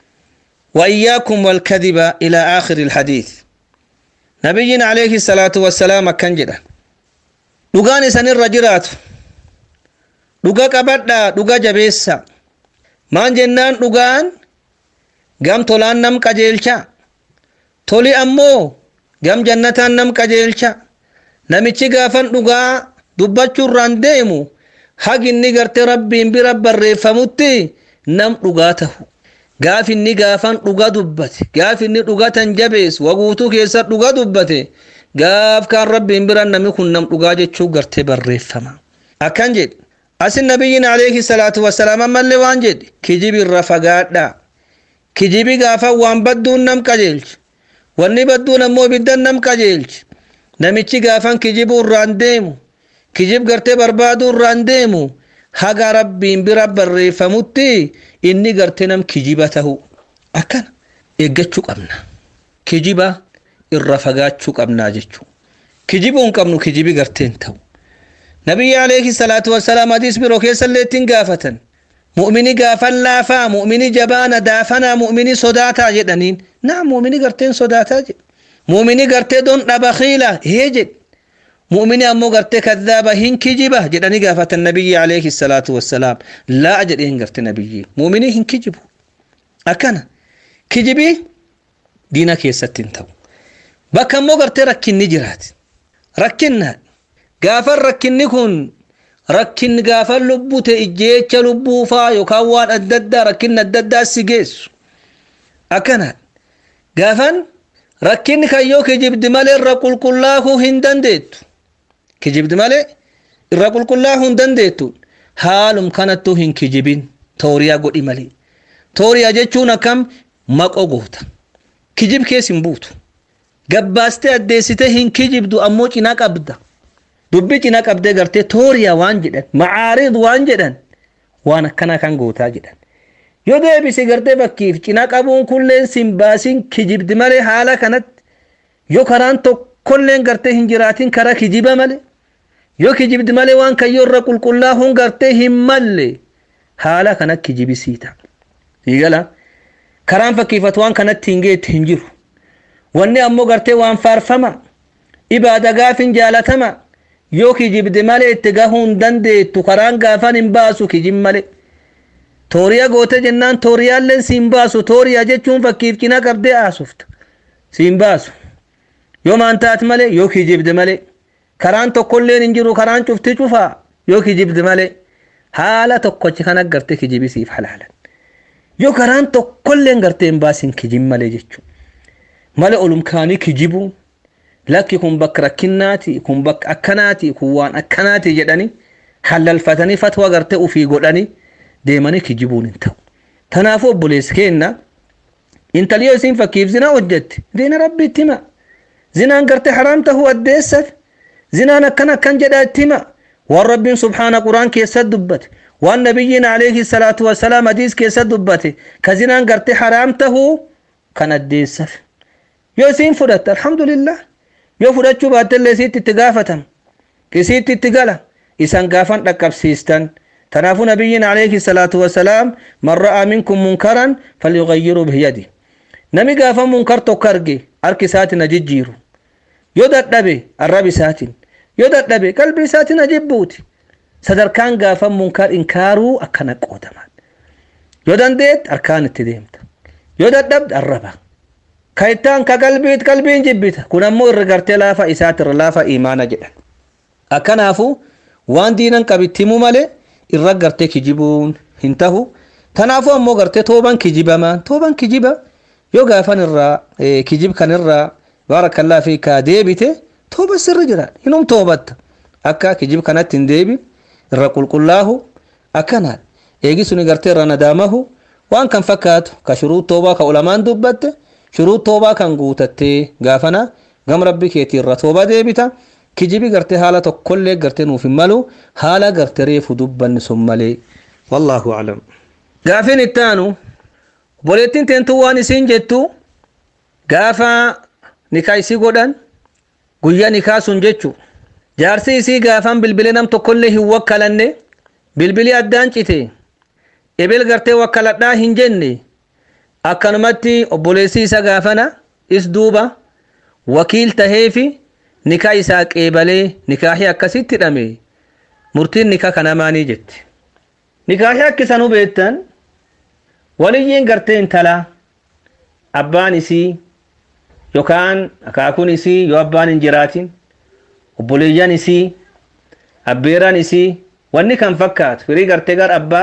وإياكم والكذب إلى آخر الحديث نبينا عليه الصلاة والسلام كان جدا dhugaan isanirra jiraatu dhuga qabadhaa dhuga jabeessa maan jennaan dhugaan gam tolaan nam qajeelcha toli ammoo gam jannataan nam qajeelcha namichi gaafan dhugaa dubbachuurraan deemu haginni garte rabbiin bira barreeffamutti nam dhugaa tahu gaaf inni gaafan dhuga dubbate gaaf inni dhugatan jabees waguutuu keessa dhuga dubbate gaaf kaan rabbiin bira nami kun nam dhugaa jechuu garte barreeffama akkan jedhe asin nabiyyiin alayhi salaatu wasalaam ammallee waan jedhe kijibirra fagaadhaa kijibi gaafa waan badduun nam qajeelchi wanni badduun ammoo ibiddan nam qajeelchi namichi gaafan kijibu irraan deemu kijib gartee barbaaduu irraan deemu haga rabbiin bira barreeffamutti inni gartee nam kijiba tahu akkana eeggachuu qabna kijiba irra fagaachuu qabnaa jechuu kijibuu hin qabnu kijibi garteen ta'u nabiyyi alayhi salaatu wassalaam hadiis biroo keessallee ittiin gaafatan mu'mini gaafan laafaa mu'mini jabaana daafanaa mu'mini sodaataa jedhaniin naa mu'mini garteen sodaataa jedhe mu'mini gartee don dhaba khiila hee jedhe mu'mini ammoo gartee kadhaaba hin kijiba jedhanii gaafatan nabiyyi alayhi salaatu wassalaam laa jedheen garte nabiyyi mu'mini hin kijibu akkana kijibii diina keessatti hin ta'u bakka immoo gartee rakkinni jiraati rakkinna gaafan rakkinni kun rakkinni gaafan lubbuu ta'e ijjeecha lubbuu faa yookaan waan adda addaa rakkinni adda addaa si geessu akkana gaafan rakkinni kan yoo kijibdi malee irra qulqullaa'uu hin dandeettu kijibdi malee irra qulqullaa'uu hin dandeettu haalum kanattuu hin kijibin tooriyaa godhi malee tooriyaa jechuun akkam maqoo goota kijib keessa hin buutu gabbaastee addeessitee hin kijibdu ammoo cinaa qabda dubbi cinaa qabdee gartee tooriyaa waan jedhan macaarid waan jedhan waan akkanaa kan gootaa jedhan yoo deebise gartee bakkiif cinaa qabuun kulleen sin baasin kijibdi malee haala kanatti yoo karaan tokkolleen gartee hin jiraatin karaa kijiba malee yoo kijibdi malee waan kayyoo irra qulqullaa'uun gartee hin malle haala kana kijibisiita siigala karaan fakkiifatu waan kanatti hin geetti hin jiru wanni ammoo gartee waan faarfama ibaada gaafin jaalatama yoo kijibdi malee itti gahuu hin dandeettu karaan gaafan hin baasu kijib malee tooriyaa goote jennaan tooriyaalleen siin baasu tooriyaa jechuun fakkiif cina qabdee haasofta siin baasu yoo maan taat malee yoo kijibdi malee karaan tokkolleen hin jiru karaan cufti cufaa yoo kijibdi malee haala tokkochi kan agartee kijibisiif halaalan yoo karaan tokkolleen gartee hin baasin kijib malee jechuudha malee olumkaanii kijibuun lakki kun bakka rakkinnaati kun bakka akkanaati kun waan akkanaati jedhanii halalfatanii fatwa gartee ufii godhanii deemanii kijibuun hin ta'u. Kanaafuu obboleessi keenna intalli yoo isiin fakkiif zinaa hojjette diina rabbiitti hima. Zinaan gartee haraam tahuu addeessat zinaan akkan akkan jedha itti hima. Waan rabbiin subhaana quraan keessatti dubbate waan nabiyyiin alayhi salaatu wasalaam hadiis keessatti dubbate ka zinaan gartee haraam tahuu kan addeessaf. Yoo isiin fudhatte alhamdulillah yoo fudhachuu baattellee isiitti itti gaafatama. Isiitti itti gala isan gaafan dhaqqabsiistan. تنافو نبي عليه الصلاة والسلام من رأى منكم منكرا فليغيره بيده نمي قافا منكر تكرجي أركي ساتنا جيجيرو يودت نبي الربي ساتن يودت نبي قلبي ساتنا جبوتي صدر كان قافا منكر إنكارو أكنا قوتمان يودن ديت أركان التديمت يودت نبد الربا كايتان كقلبيت قلبين جبيتا كنا مو الرقرتي لافا إسات الرلافا إيمانا جدا أكنافو وان دينا قبتمو مالي irra gartee kijibuun hin tahu kanaafuu ammoo gartee tooban kijibamaa tooban kijiba yoo gaafan irraa kijib kan irraa baarakallaa fi kaa deebite tooba sirri jira hinum toobatta akka kijib kanatti hin deebin irra qulqullaahu akkanaan eegi suni gartee irra nadaamahu waan kan fakkaatu ka shuruu toobaa ka ulamaan dubbatte shuruu toobaa kan guutattee gaafana gam rabbi keetii irra tooba deebita kijibi gartee haala tokkollee gartee nuuf hin malu haala gartee reefu dubbanni sun malee wallaahu aclam gaafin ittaanu obboleettiin teentu waan isiin jettu gaafa nikaa isii godhan guyyaa nikaa sun jechu jaarsi isii gaafan bilbilee nam tokkollee hin wakkalanne bilbilii addaan cite ebel gartee wakkaladhaa hin jenne akkanumatti obboleessi isa gaafana is duuba wakiil taheefi nikaa isaa qeebalee nikaahii akkasitti hidhame murtiin nikaa kana maanii jetti nikaahii akkisan hubeettan waliyyiin gartee intalaa abbaan isii yookaan akaakuun isii yoo abbaan hin jiraatin obboleeyyan isii abbeeraan isii wanni kan fakkaatu firii gartee gar abbaa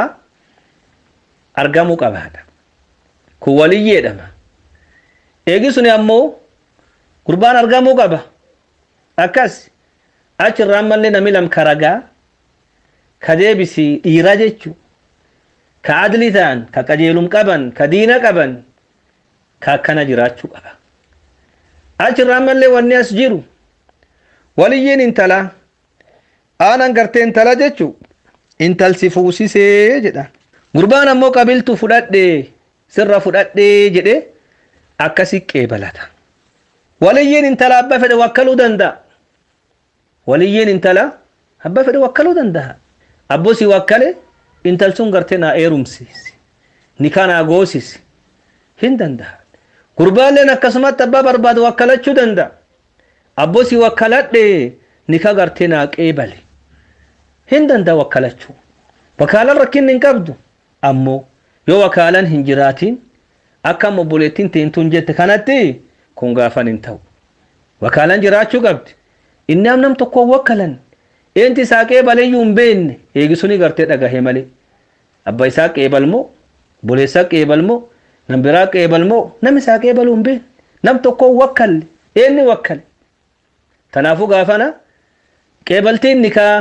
argamuu qabaadha kun waliyyii jedhama eegi suni ammoo gurbaan argamuu qaba akkas achirraan mallee nami lam karagaa ka deebisi dhiira jechu ka adli ta'an ka qajeelum qaban ka diina qaban ka akkana jiraachuu qaba achirraan mallee wanni as jiru waliyyiin intala aanan gartee intala jechu intalsi fuusisee jedha gurbaan ammoo qabiltu fudhadhe sirra fudhadhe jedhe akkasi qeebalata waliyyiin intala abba fedhe wakkaluu danda'a waliyyiin intala abba fedhe wakkaluu danda'a abbosi wakkale intal sun gartee naa eerumsiisi nikaa naa goosisi hin danda'a gurbaalleen akkasumatti abbaa barbaadu wakkalachuu danda'a abbosi wakkaladhe nikaa gartee naa qeebale hin danda'a wakkalachuu wakaalan rakkinni hin qabdu ammoo yoo wakaalan hin jiraatin akka obboleettiin teentuun jette kanatti kun gaafan hin ta'u wakaalan jiraachuu qabdi inni am nam tokko wakkalan eenti isaa qeebaleyyuu hin beekne eegisuni gartee dhagahe malee abba isaa qeebalmoo boleessaa qeebalmoo nam biraa qeebalmoo nam isaa qeebaluu hin beekne nam tokko wakkalle eenni wakkale tanaafuu gaafana qeebaltiin nikaa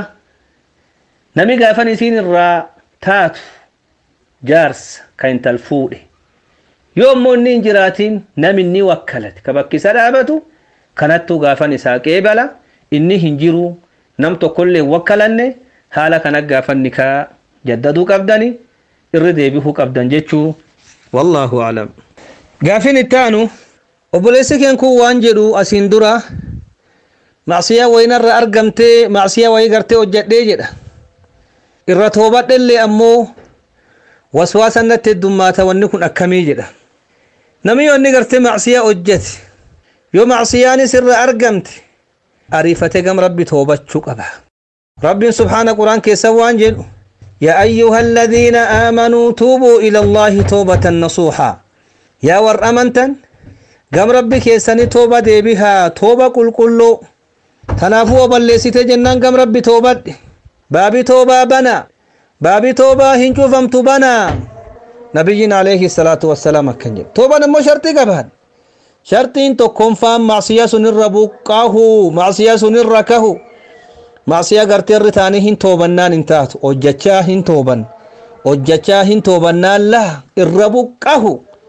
nami gaafan isiin irraa taatu jaarsa ka intal fuudhe yoo ammoo inni hin jiraatiin nam inni wakkalate ka bakki isa dhaabatu kanattuu gaafan isaa qeebala inni hin jiru nam tokkollee wakkalanne haala kana gaafan nikaa jaddaduu qabdani irri deebihuu qabdan jechuu wallaahu alam gaafin ittaanu obboleessi keen kun waan jedhu asiin dura macsiyaa wayinarra argamtee macsiyaa wayii gartee hojjadhee jedha irra toobadhellee ammoo waswaasa natti heddummaata wanni kun akkamii jedha namni yoo inni gartee macsiyaa hojjete yoo macsiyaanis irra argamte ariifate gam rabbi toobachuu qaba rabbiin subhaana quraan keessa waan jedhu يا أيها الذين آمنوا توبوا إلى الله توبة نصوحا يا ور أمنتن قام ربك يسني توبة دي بها توبة كل كله تنافوا بلسيت جنان قام ربي توبة بابي توبة بنا بابي توبة هنشو فمتو بنا نبينا عليه الصلاة والسلام كنجل توبة نمو شرطي قبان شرطين تو كنفام معصية سنر بقاه معصية سنر ركه macsiyaa gartee irri taanii hin toobannaan hin taatu hojjachaa hin tooban hojjachaa hin toobannaan laa irra buqqahu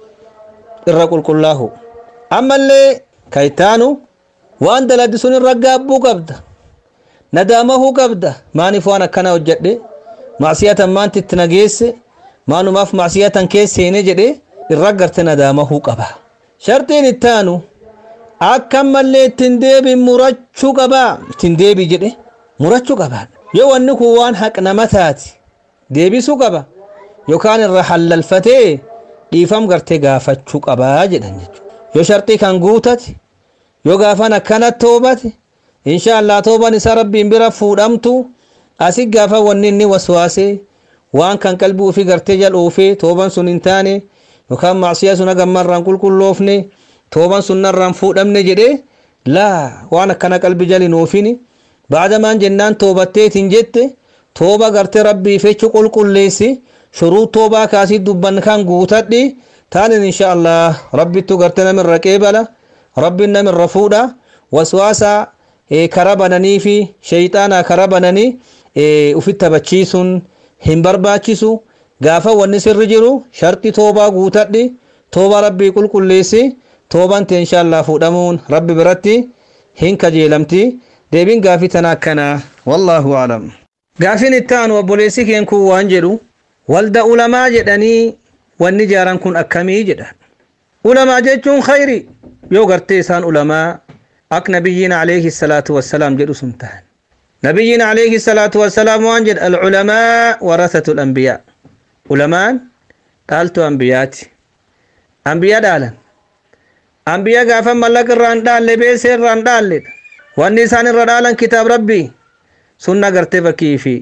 irra qulqullaahu ammallee kaytaanu waan dalagde sun irra gaabbuu qabda nadaamahuu qabda maaniif waan akkana hojjadhe macsiyatan maanti itti nageesse maanumaaf macsiyatan keesseene jedhe irra garte nadaamahuu qaba shartiin ittaanu akka ammallee ittiin deebi murachuu qaba ittiin deebi jedhe murachuu qaba yoo wanni kun waan haq nama taati deebisuu qaba yookaan irra hallalfatee dhiifam gartee gaafachuu qabaa jedhan jechuudha yoo shartii kan guutate yoo gaafan akkana toobate inshaallah tooban isaa rabbiin bira fuudhamtu asi gaafa wanni inni waswaasee waan kan qalbii ofii gartee jal'oofee tooban sun hin taane yookaan macsiyaa sun hagammarraan qulqulloofne tooban sun narraan fuudhamne jedhee laa waan akkana qalbii jaliin oofini baadamaan jennaan toobatteetiin jette tooba gartee rabbii fechu qulqulleessi shuruu toobaa kaasii dubban kan guutadhi taanin insha allah rabbittu gartee namirra qeebala rabbiin namirra fuudha waswaasa kara bananii fi shayxaanaa kara bananii ufit taphachiisuun hin barbaachisu gaafa wanni sirri jiru sharti toobaa guutadhi tooba rabbii qulqulleessi tooban tee insha allah fuudhamuun rabbi biratti hin kajeelamti deebiin gaafii tana akkana wallaahu alam gaafiin ittaanu obboleessi keen kun waan jedhu walda ulamaa jedhanii wanni jaaran kun akkamii jedhan ulamaa jechuun khayri yoo gartee isaan ulamaa ak nabiyyiin alayhi salaatu wassalaam jedhu sun tahan nabiyyiin alayhi salaatu wassalaam waan jedha alculamaa warasatu lambiyaa ulamaan dhaaltu ambiyaati ambiyaa dhaalan ambiyaa gaafa mallaqa irraan dhaalle beesee irraan dhaalledha wanni isaan irra dhaalan kitaab rabbii sunna gartee fakkii fi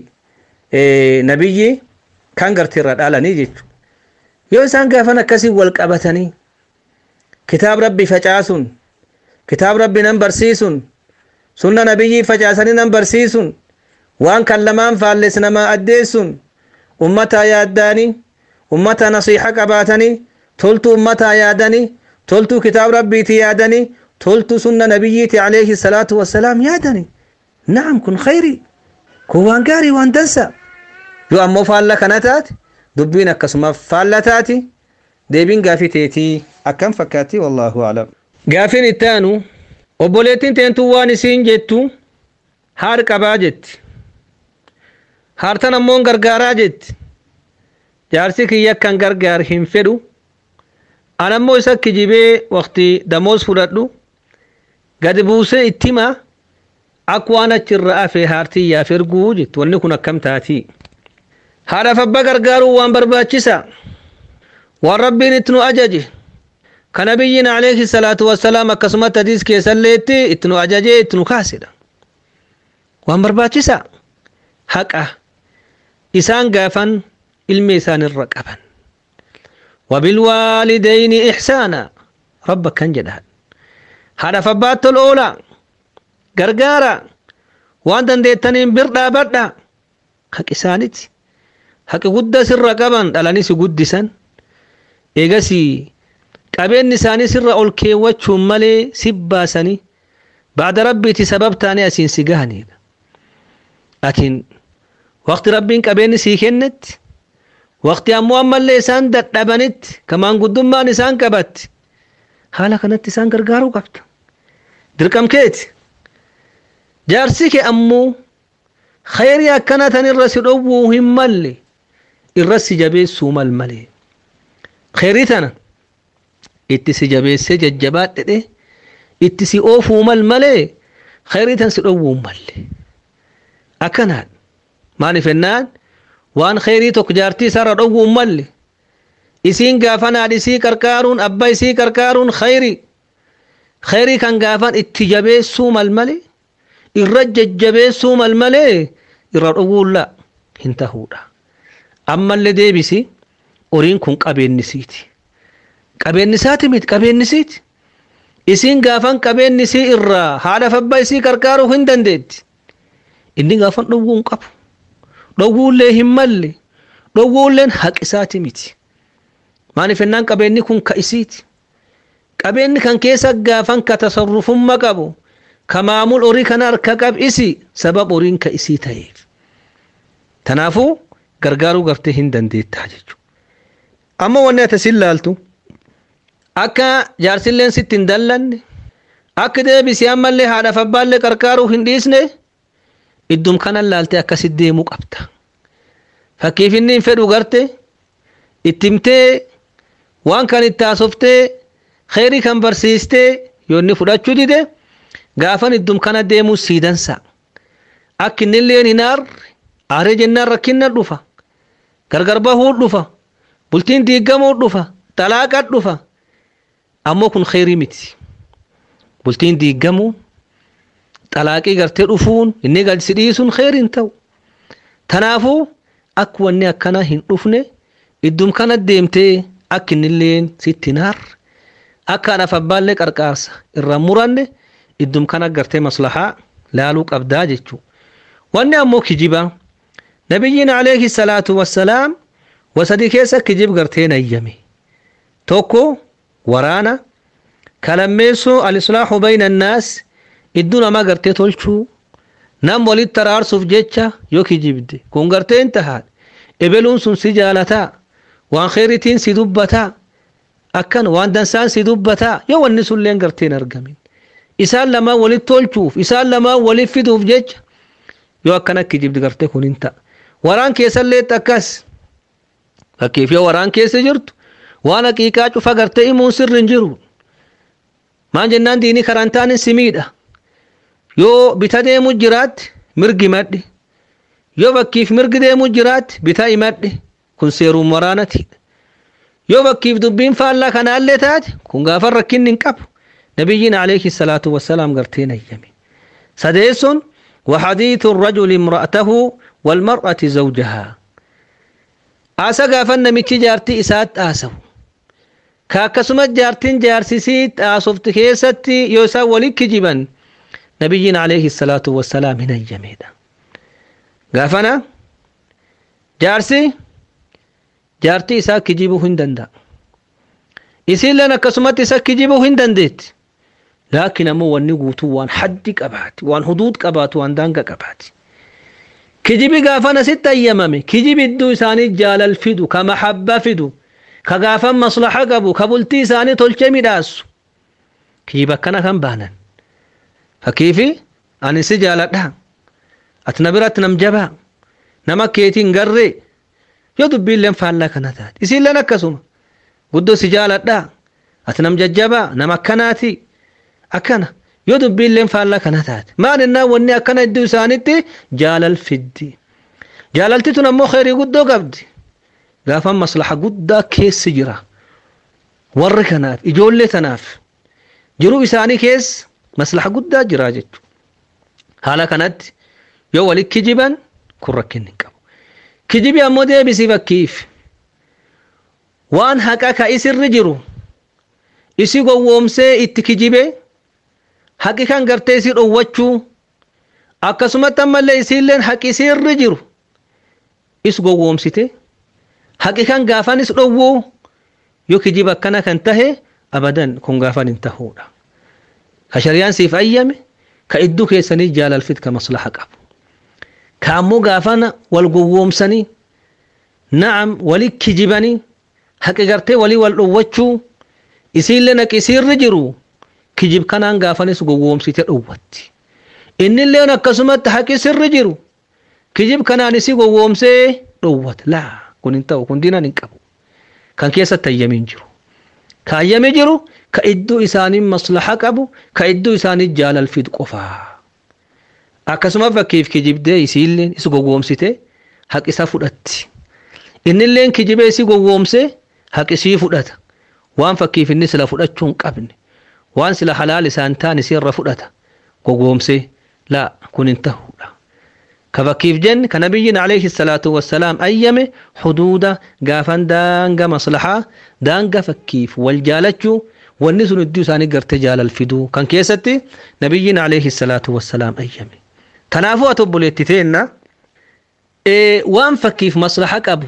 nabiyyi kan gartee irra dhaalanii jechuudha yoo isaan gaafan akkasii wal qabatanii kitaab rabbii facaasuun kitaab rabbii nan barsiisuun sunna nabiyyii facaasanii nan barsiisuun waan kan lamaan faalles namaa addeessuun ummataa yaaddaanii ummata nasiixa qabaatanii toltu ummataa yaadanii toltu kitaab rabbiiti yaadanii toltu sunna nabiyyiiti alayhi salaatu wassalaam yaadanii na'am kun khayri kun waan gaarii waan dansa yoo ammoo faalla kana taate dubbiin akkasuma faalla taati deebiin gaafii teetii akkam fakkaatti wallaahu alam gaafiin ittaanu obboleettiin teentuu waan isiin jettu haar qabaa jetti haartan ammoon gargaaraa jetti jaarsi kiyya akkan gargaar hin fedhu an ammoo isa kijibee waqti damoos fudhadhu gadi buusee itti hima ak waan achirra afee haartii yaaf erguu jettu wanni kun akkam taatii haadhaaf abba gargaaruu waan barbaachisa waan rabbiin itti nu ajaje ka nabiyyiin alayhi salaatu wassalaam akkasumatti hadiis keessalleetti itti nu ajajee itti nu kaasedha waan barbaachisa haqa isaan gaafan ilmi isaan irra qaban وبالوالدين إحسانا ربك كان جدها haadhaaf abbaatti tol oola gargaara waan dandeettaniin bir dhaabadha haqi isaaniti haqi guddaa sirra qaban dhalanii si guddisan eegasii qabeenyi isaanii sirra ol keewwachuun malee si baasanii baada rabbiiti sabab taanii asiin si gahanidha laakiin waqti rabbiin qabeenyi sii kennetti waqti ammoo ammallee isaan dadhabanitti kamaan guddummaan isaan qabatti haala kanatti isaan gargaaruu qabda dirqam keeti jaarsi kee ammoo khayrii akkana tan irra si dhowwuu hin malle irra si jabeessuu mal malee khayrii tana itti si jabeessee jajjabaadhedhe itti si oofuu mal malee khayrii tan si dhowwuu malle akkanaan maaliif ennaan waan khayrii tokko jaartii isaarra dhowwuu malle isiin gaafan haadha isii qarqaaruun abbaa isii qarqaaruun khayrii khayrii kan gaafan itti jabeessuu mal malee irra jajjabeessuu mal malee irra dhowwuulla hin tahuudha ammallee deebisi horiin kun qabeennisiiti qabeennisaati miti qabeennisiiti isiin gaafan qabeennisii irraa haadhaaf abbaa isii qarqaaruu hin dandeetti inni gaafan dhowwuu hin qabu dhowwuullee hin malle dhowwuulleen haqisaati miti maaliif ennaan qabeenni kun ka isiiti qabeenni kan keessa gaafan ka tasarrufummaa qabu ka maamul horii kana harka qab isi sabab horiin ka isii ta'eef tanaafuu gargaaruu gartee hin dandeettaa jechuudha amma wanni ati sin laaltu akka jaarsilleen sitti hin dallanne akka deebisii ammallee haadhaaf abbaallee qarqaaruu hin dhiisne iddum kanan laaltee akkasit deemuu qabda fakkiif inni hin fedhu garte ittimtee waan kan itti haasoftee kheyrii kan barsiistee yoo inni fudhachuu dide gaafan iddum kana deemuu siidansa akka inni illeen hin aarre aaree jennaan rakkinna dhufa gargar bahuu dhufa bultiin diigamuu dhufa xalaaqa dhufa ammoo kun kheyrii miti bultiin diigamuu xalaaqii gartee dhufuun inni galsi dhiisuun kheyrii hin ta'u tanaafuu akka wanni akkana hin dhufne iddum kana deemtee akka inni illeen sitti hin aarre akka haadhaaf abbaallee qarqaarsa irra muranne iddum kana gartee maslahaa laaluu qabdaa jechuu wanni ammoo kijibaa nabiyyiin alayhi salaatu wassalaam wasadii keessa kijib gartee nayyame tokko waraana kalammeessuu alislaaxu bayna annaas idduu namaa gartee tolchuu nam walitti araarsuuf jecha yoo kijibde kun gartee hin tahaadha ebeluun sun si jaalataa waan kheyritiin si dubbataa akkan waan dansaan si dubbataa yoo wanni sunleen gartee hin argamin isaan lamaan walitti tolchuuf isaan lamaan walitti fiduuf jecha yoo akkana kijibdi gartee kun hin ta'a waraan keessallee akkas fakkiif yoo waraan keessa jirtu waan haqiiqaa cufa gartee himuun sirri hin jiru maan jennaan diinii karantaanin si miidha yoo bita deemu jiraatti mirgi madhi yoo bakkiif mirgi deemu jiraatti bita himadhi kun seeruun waraanati yoo bakkiif dubbiin faallaa kanaallee taate kun gaafa rakkinni hin qabu nabiyyiin alayhi salaatu wassalaam gartee nayyame sadeessun وحديث الرجل امرأته والمرأة زوجها آسا غافن نميتي جارتي إسات آسو كاكسمت جارتين جارسيسيت آسفت كيستي يوسا ولك جبن نبينا عليه الصلاة والسلام هنا الجميدة غافنا جارسي جارتي إسا كجيبو هندندا إسين لنا كسمت إسا كجيبو هندندت لكن أمو واني قوتو وان حد قبات وان حدود قبات وان دانقا قبات كجيبي غافنا ستة أيامامي كجيبي الدو إساني جال فدو كمحبة فدو كغافا مصلحة قبو كبلتي إساني تلچمي داسو كجيبا كان كان بانا فكيفي أني سجالتها أتنبرت نمجبا نما كيتين غري yoo dubbiin leen faallaa kana taate isiin leen akkasuma guddoo si jaaladha ati nam jajjabaa nama akkanaati akkana yoo dubbiin leen faallaa kana taate maal innaa wanni akkana iddoo isaanitti jaalal fiddi jaalalti tun ammoo kheyrii guddoo qabdi gaafan maslaha guddaa keessi jira warri kanaaf ijoollee tanaaf jiruu isaanii keessa maslaha guddaa jira jechuudha haala kanatti yoo walitti kijiban kun rakkinni hin qabu. kijibi ammoo deebisii fakkiif waan haqa ka isirri jiru isi gowwoomsee itti kijibe haqi kan gartee isii dhowwachuu akkasumatti ammallee isiilleen haqi isiirri jiru is gowwoomsite haqi kan gaafanis dhowwuu yoo kijiba akkana kan tahe abadan kun gaafan hin tahuudha ka shariyaan siif ayyame ka idduu keessanii jaalalfit ka maslaha qabu ka ammoo gaafana wal gowwoomsanii na'am wali kijibanii haqi gartee walii wal dhowwachuu isiillee haqi isiirri jiru kijib kanaan gaafanis gowwoomsite dhowwatti innilleen akkasumatti haqi sirri jiru kijib kanaan isi gowwoomsee dhowwata laa kun hin ta'u kun diinaan hin qabu kan keessatti ayyamiin jiru ka ayyami jiru ka idduu isaanii maslaha qabu ka idduu isaanii jaalalfid qofaa akkasuma fakkiif kijibdee isiilleen isi gowwoomsite haqisa fudhatti innilleen kijibee isi gowwoomse haqisii fudhata waan fakkiif inni sila fudhachuu hin qabne waan sila halaal isaan taan isiirra fudhata gowwoomsee laa kun hin tahuudha ka fakkiif jenne ka nabiyyiin alayhi salaatu wassalaam ayyame huduuda gaafan daanga maslahaa daanga fakkiif wal jaalachuu wanni sun idduu isaanii gartee jaalalfiduu kan keessatti nabiyyiin alayhi salaatu wassalaam ayyame kanaafuu ati obboleetti teenna waan fakkiif maslaha qabu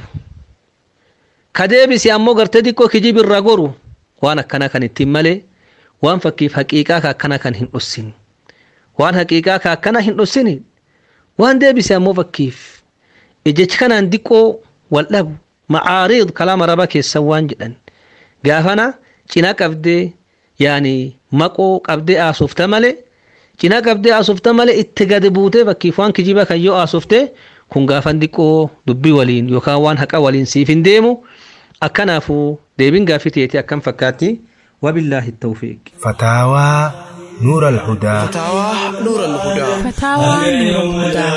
ka deebisi ammoo gartee xiqqoo kijib irra goru waan akkana kan ittiin malee waan fakkiif haqiiqaa ka akkana kan hin dhossin waan haqiiqaa ka akkana hin dhossini waan deebise ammoo fakkiif jechi kanaan diqqoo wal dhabu macaariid kalaama raba keessan waan jedhan gaafana cina qabdee yaani maqoo qabdee aasofta malee cina qabdee aasofta malee itti gadi buutee fakkiif waan kijiba kan yoo aasofte kun gaafan diqqoo dubbii waliin yookaan waan haqa waliin siif hin deemu akkanaafuu deebiin gaafii teetii akkam fakkaatti wabillaahi tawfiiq فتاوى نور الهدى فتاوى نور الهدى فتاوى نور الهدى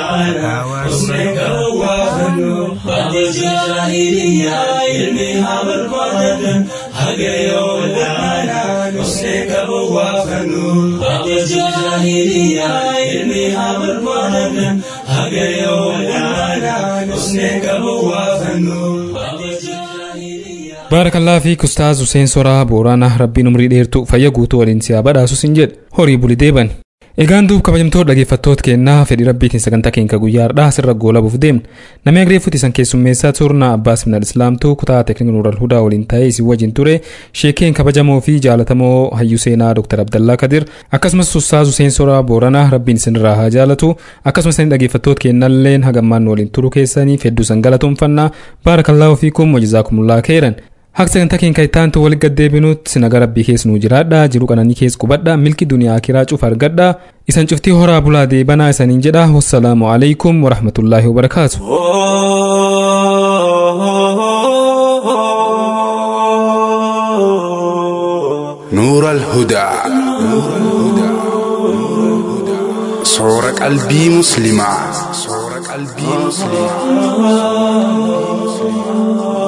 بعد الجاهلية علمها بالقرآن حقيا ولانا حسنك بوافنو بعد الجاهلية علمها بالقرآن حقيا ولانا حسنك بوافنو بعد الجاهلية baarakallaa fi kustaaz Huseen Soraa Booraanaa rabbiin umrii dheertu fayya guutuu waliin siyaa badhaasus hin jedhe horii buli deeban. Egaan duub kabajamtoota dhaggeeffattoota kennaa fedhii rabbiitiin sagantaa keenya guyyaa har'aa sirra goolabuuf deemna. Namni agreeffuti isan keessummeessaa turna Abbaas Minal Islaamtuu kutaa teeknikaa Nuural Hudaa waliin ta'ee isin wajjin ture sheekeen kabajamoo fi jaalatamoo hayyuu seenaa Dr. Abdallaa Kadir akkasumas Ustaaz Huseen Soraa Booranaa rabbiin isinirraa haa jaalatu akkasumas isin dhaggeeffattoota kennalleen hagammaan waliin turu keessanii fedduu san galatoomfannaa baarakallaa ofiikum wajjizaakumulaa keeran. Haqi sagantaa keenya ittaantu walitti gaddeebinutti naga rabbii keessa nuu jiraadha jiru qananii keessa qubadha milki duniyaa akiraa cufa argadha isan cuftii horaa bulaa deebanaa isaniin jedha wassalaamu alaikum warahmatullaahi wabarakaatu. نور الهدى صور قلبي مسلمة صور قلبي مسلمة